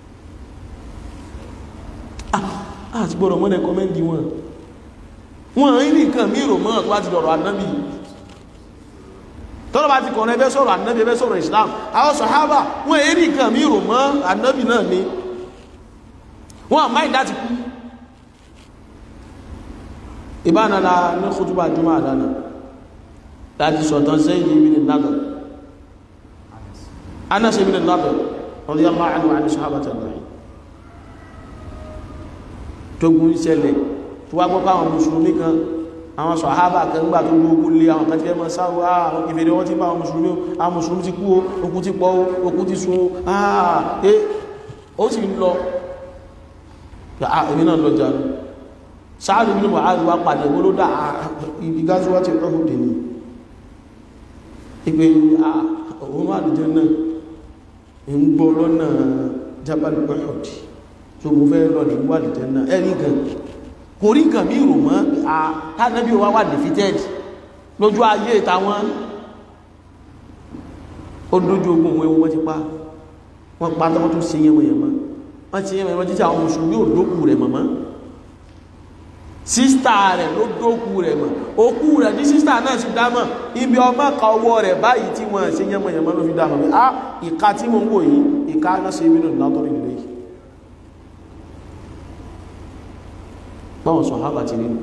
àti gbọ́dọ̀ mọ́ rẹ́kọ́mẹ́ndì wọn wọ́n rí nìkan mí rò mọ́ tó bá ti dọ̀rọ̀ ànábì tọ́lọ́ bá ti kọ̀ọ̀rọ̀ ẹbẹ́ sọ̀rọ̀ ànábì ẹbẹ́ sọ̀rọ̀ Islam àwọn sọ̀hábà wọ́n èrí nǹkan mí rò mọ́ ànábì náà ni wọ́n àmáì láti kú ìbánala ní kútúbà jùmọ́ àdánà láti sọ̀tàn sẹ́yìn ibi ní nàbẹ̀ Anas ibn Nadir radiyallahu anhu àni sọ̀hábà tẹ̀lẹ̀ tógun ìṣẹ̀lẹ̀ tó wá gbọ́ káwọn mùsùlùmí kan àwọn sọ̀hábà kan gbà tó gbogbo lé àwọn kan tí ẹ mọ́ sáwọ́ àwọn ìfèrè wọ́n ti bá àwọn mùsùlùmí àwọn mùsùlùmí ti kú o okú ti pọ̀ o okú ti sun o àà ẹ ó sì ń lọ èmi náà lọ jànú sáàrù nínú wàhálì wá pàdé olódà ibi gáṣíwá ti rọ́hùn dè ní ìpé òun àdìjẹ́ náà ń gbọ́ lọ́nà Jabal Uhud tó mo fẹ́ lọ ní wàdìjẹ́ náà ẹ̀rí gan kò rí nǹkan mí rò mọ́ àtànàbí wa wà defeated lójú ayé ìtàwọn ó lójú ogun òun ẹwọ́n ti pa wọ́n pa tọ́wọ́ tó ṣe yẹmọ̀yẹmọ́ wọ́n ti yẹmọ̀yẹmọ́ títí àwọn mùsùlùmí ò lókù rẹ̀ mọ̀mọ́ sísítà rẹ̀ ló dókù rẹ̀ mọ̀ òkú rẹ̀ ní sísítà náà sì dámọ̀ ibi ọmọ ka ọwọ́ rẹ̀ báyìí tí wọ́n ṣe yẹmọ̀yẹmọ́ ló fi dámọ̀ pé á ìka tí mo ń wò yìí ìka náà ṣe mí nù látọ̀rí ilé yìí báwọn sọ̀hábà ti nínú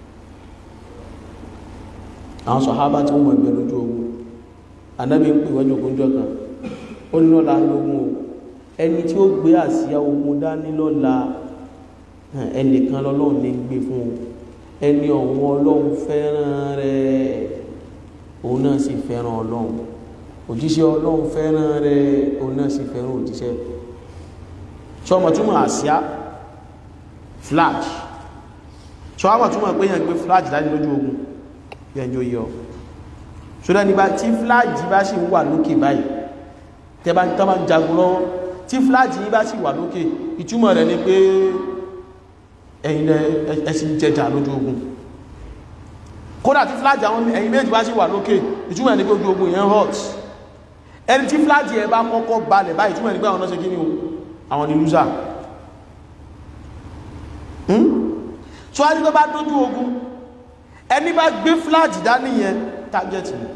àwọn sọ̀hábà tí wọ́n mọ̀ ẹgbẹ̀ lójú ogun anábí ń pè wọ́n jòkó jọ kan ó ní lọ́la lógún o ẹni tí ó gbé àsíá ogun dání lọ́la ẹnìkan lọ́lọ́run ní gbé fún o ẹni ọ̀wọ́n ọlọ́run fẹ́ràn rẹ̀ òun náà sì fẹ́ràn ọlọ́run òjíṣẹ́ ọlọ́run fẹ́ràn rẹ̀ òun náà sì fẹ́ràn òjíṣẹ́ ṣọmọ túmọ̀ àsíá flag ṣọwọ́ túmọ̀ pé yẹn gbé flag dání lójú ogun yẹn jó yọ ṣọdọ̀ nígbà tí flag bá sì wà lókè báyìí tẹ́ bá ń tọ́ bá ń jagun lọ́wọ́ tí flag yìí bá sì wà lókè ìtumọ̀ rẹ̀ ni pé ẹ̀yin ẹ̀sìn jẹjà lójú ogun kódà tí flag àwọn ẹ̀yin méjì bá sì wà lókè ìtumọ̀ rẹ̀ ni pé ojú ogun yẹn hot ẹni tí flag yẹn bá kọ́kọ́ balẹ̀ báyìí ìtumọ̀ rẹ̀ ni pé àwọn náà ṣe kí ni o àwọn ni loser so a ní tó bá dójú ogun ẹni bá gbé flag dání yẹn target ni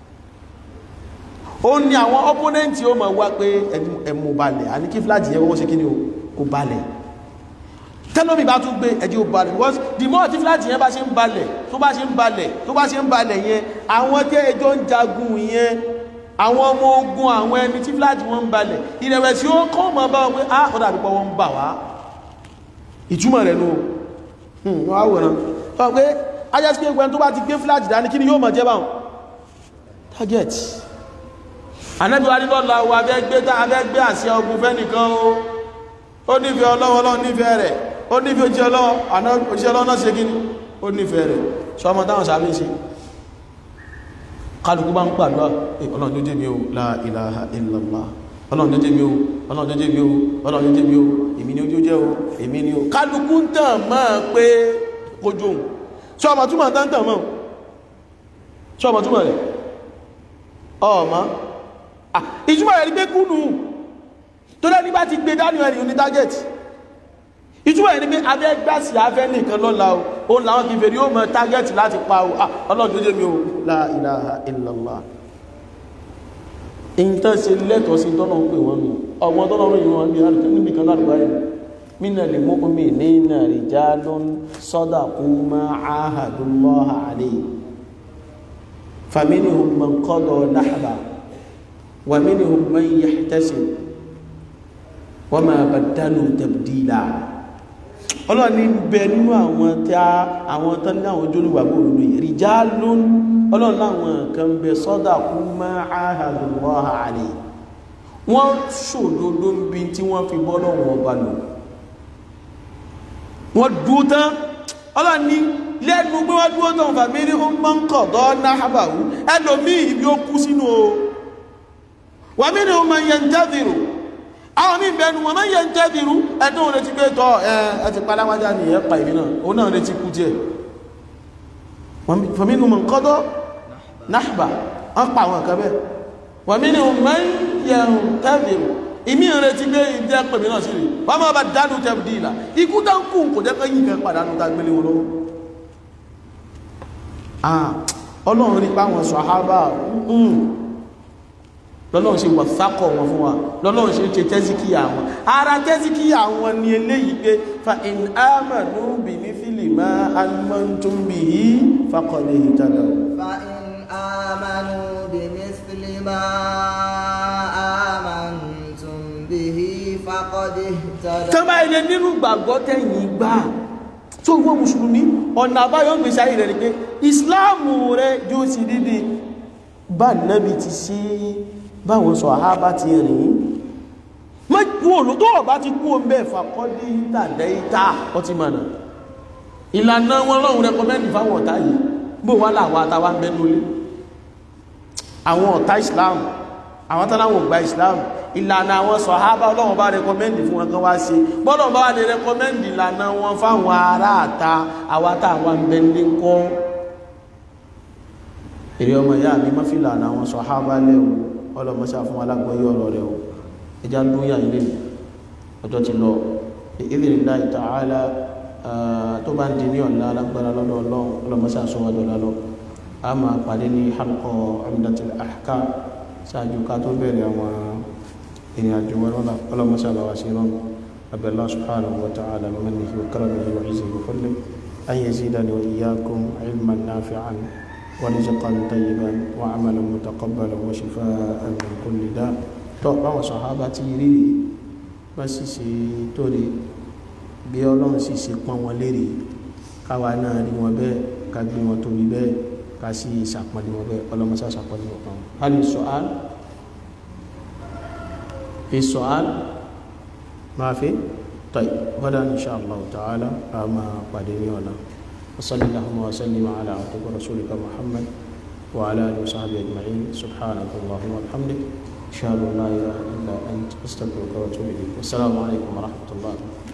ó ní àwọn opponent ó máa wá pé ẹmú balẹ̀ a ní kí flag yẹn wọ́n ṣe kí ni o kò balẹ̀ tẹ́lómi bá tún gbé ẹjẹ́ ò balẹ̀ because the more tí flag yẹn bá ṣe ń balẹ̀ tó bá ṣe ń balẹ̀ tó bá ṣe ń balẹ̀ yẹn àwọn tí ẹjọ́ ń jagun yẹn àwọn ọmọ ogun àwọn ẹni tí flag wọn ń balẹ̀ ìrẹ̀wẹ̀sì ó kọ́ mọ́ bá wọn pé ah ó dàbí pé wọ́n ń bà wá ìtumọ̀ rẹ̀ nù wọ́n á wòrán sọ pé ajásí pé ẹgbẹ́ tó bá ti gbé flag dání kí ni yóò mọ̀ jẹ́ báwọn target anábíwá ní lọ́la wo abẹ́gbé tá abẹ́gbé àṣẹ ogun fẹ́ nìkan o ó nífẹ̀ẹ́ ọlọ́wọ́ ọlọ́wọ́ nífẹ̀ẹ́ rẹ̀ ó nífẹ̀ẹ́ ojú ọlọ́wọ́ àná ojú ọlọ́wọ́ náà ṣe kíni ó nífẹ̀ẹ́ rẹ̀ sọmọ táwọn sábẹ́ ṣe kálukú bá ń pàdúrà ọlọ́run tó jẹ́ mi o la ilaha illallah ọlọ́run tó jẹ́ mi o ọlọ́run tó jẹ́ mi o ọlọ́run tó jẹ́ mi o èmi ni ojú jẹ́ o èmi ni o kálukú ń tàn mọ́ pé kojú òun sọmọ túmọ̀ tán tàn mọ́ sọmọ túmọ̀ rẹ̀ ọmọ ìtumọ̀ rẹ̀ ní pé kúnnù tó lẹ́ni bá ti gbé dání ẹni ní target ìtumọ̀ rẹ̀ ní pé abẹ́ gbàsì afẹ́ nìkan lọ́la o ó làwọn kìí fèrè yóò mọ target láti pa o ọlọ́run tó jẹ́ mi o la ilaha illallah èyí tán ṣe lẹ́tọ̀ọ́ sí tọ́nà ń pè wọ́n nù ọgbọ́n tọ́nà ń rìn wọn níbi kan láti báyìí mina lè mú omi nínà rijalun sadaqu ma ahadullaha alayhi faminhum man qada nahba ومنهم من يحتسب وما بدلوا تبديلا ọlọ́run ní bẹ nínú àwọn tí a àwọn tán ní àwọn ojúlùgbàgbọ́ òdodo yìí rijalun ọlọ́run láwọn kan bẹ sadaqu ma ahadullaha alayhi wọ́n ṣòdodo ń bi tí wọ́n fi bọ́ lọ́wọ́ ọba lò wọ́n dúó tán ọlọ́run ní lẹ́nu pé wọ́n dúó tán fàmílì ó máa ń kọ̀ dọ́ náhàbàwú ẹlòmíì ibi ó kú sínú o wà mí ni o máa yẹ ń tẹ́bìrù àwọn mí bẹnu wọn máa yẹ ń tẹ́bìrù ẹ̀dùn òun retí pé tọ́ ẹ ẹ ti paláwájá ní ẹ̀pà ìbí náà òun náà retí kú díẹ̀ wà mí ni o máa ń kọ́dọ̀ náàbà wọ́n pa àwọn kan bẹ́ẹ̀ wà mí ni o máa yẹ ń tẹ́bìrù ìmí retí pé ìdí ẹ̀pà ìbí náà sí rí wọ́n máa bá dánú tẹ́bìdì ìlà ikú dáńkù kò jẹ́ pé yìí kan pàdánù tá gbélé wọn lọ́wọ́ ọlọ́run rí páwọn sọ̀hábà lọ́lọ́run ṣe wọ̀sákọ̀ wọn fún wa lọ́lọ́run ṣe ṣe tẹ́síkíyà wọn ara tẹ́síkíyà wọn ni eléyìí pé fa in amanu bi mithli ma amantum bihi faqad ihtadaw فإن آمنوا بمثل ما آمنتم به فقد اهتدوا tán bá ilé nínú gbàgbọ́ tẹ̀yìn gbà tó wọ́n mùsùlùmí ọ̀nà àbáyọ́ gbèsè ayé rẹ̀ ni pé ìsìláàmù rẹ̀ yóò sì dídí bá nábi ti sí báwọn sọ àhábá ti rìn mẹ́kú òlò tó ọ̀bá ti kú omi ẹ̀fà kọ́ ní ìtàdẹ́ ìta ọtí mọ̀nà ìlànà wọn lọ́run rẹkọmẹ́ndì fáwọn ọ̀tá yìí bó wá láwọn àtàwà mẹ́nulé àwọn ọ̀tá islam àwọn tánàwọn gba islam ìlànà àwọn sọ̀hábà ọlọ́run bá rẹkọmẹ́ndì fún wọn kan wá sí bọ́lọ̀ bá wà lè rẹkọmẹ́ndì ìlànà wọn fáwọn ará àta àwọn àtàwọn mẹ́lẹ́ kọ́ èrè ọmọ ìyá mi má fìlà àwọn sọ̀hábà lẹ́wọ̀ ọlọ́mọṣà fún alágbọ́yé ọ̀rọ̀ rẹ̀ o ẹjá ń dúnyà ilé ọjọ́ ti lọ ìdílé ta'ala tó bá ń di ní ọ̀la alágbára lọ́dọ̀ ọlọ́run ọlọ́mọṣà sọ wájú ọ̀la lọ a máa pàdé ní halqa Umdatul Ahkam ṣáájú ká tó bẹ̀rẹ̀ àwọn ìrìn àjò wọn lọ́la ọlọ́mọṣà bá wá sí rọrùn abẹ́lá subhanahu wa ta'ala mannihi wa karamihi wa izzihi wa fadlihi an yazidani wa iyyakum ilman nafi'an ورزقا طيبا وعملا متقبلا وشفاء من كل داء tó báwọn sọ̀hábà ti rí rí bá sì ṣe tó rí bí ọlọ́run sì ṣe pọ́n wọn lérè káwa náà rí wọn bẹ́ẹ̀ ká gbé wọn tóbi bẹ́ẹ̀ ká sì ṣàpọ́nlé wọn bẹ́ẹ̀ ọlọ́mọṣá ṣàpọ́nlé wọn kan hal min su'al في سؤال ما في طيب غدا إن شاء الله تعالى أما قادمي ولا وصلى اللهم وسلم على عبدك ورسولك محمد وعلى آله وصحبه أجمعين سبحانك اللهم وبحمدك أشهد أن لا إله إلا أنت أستغفرك وأتوب إليك والسلام عليكم ورحمة الله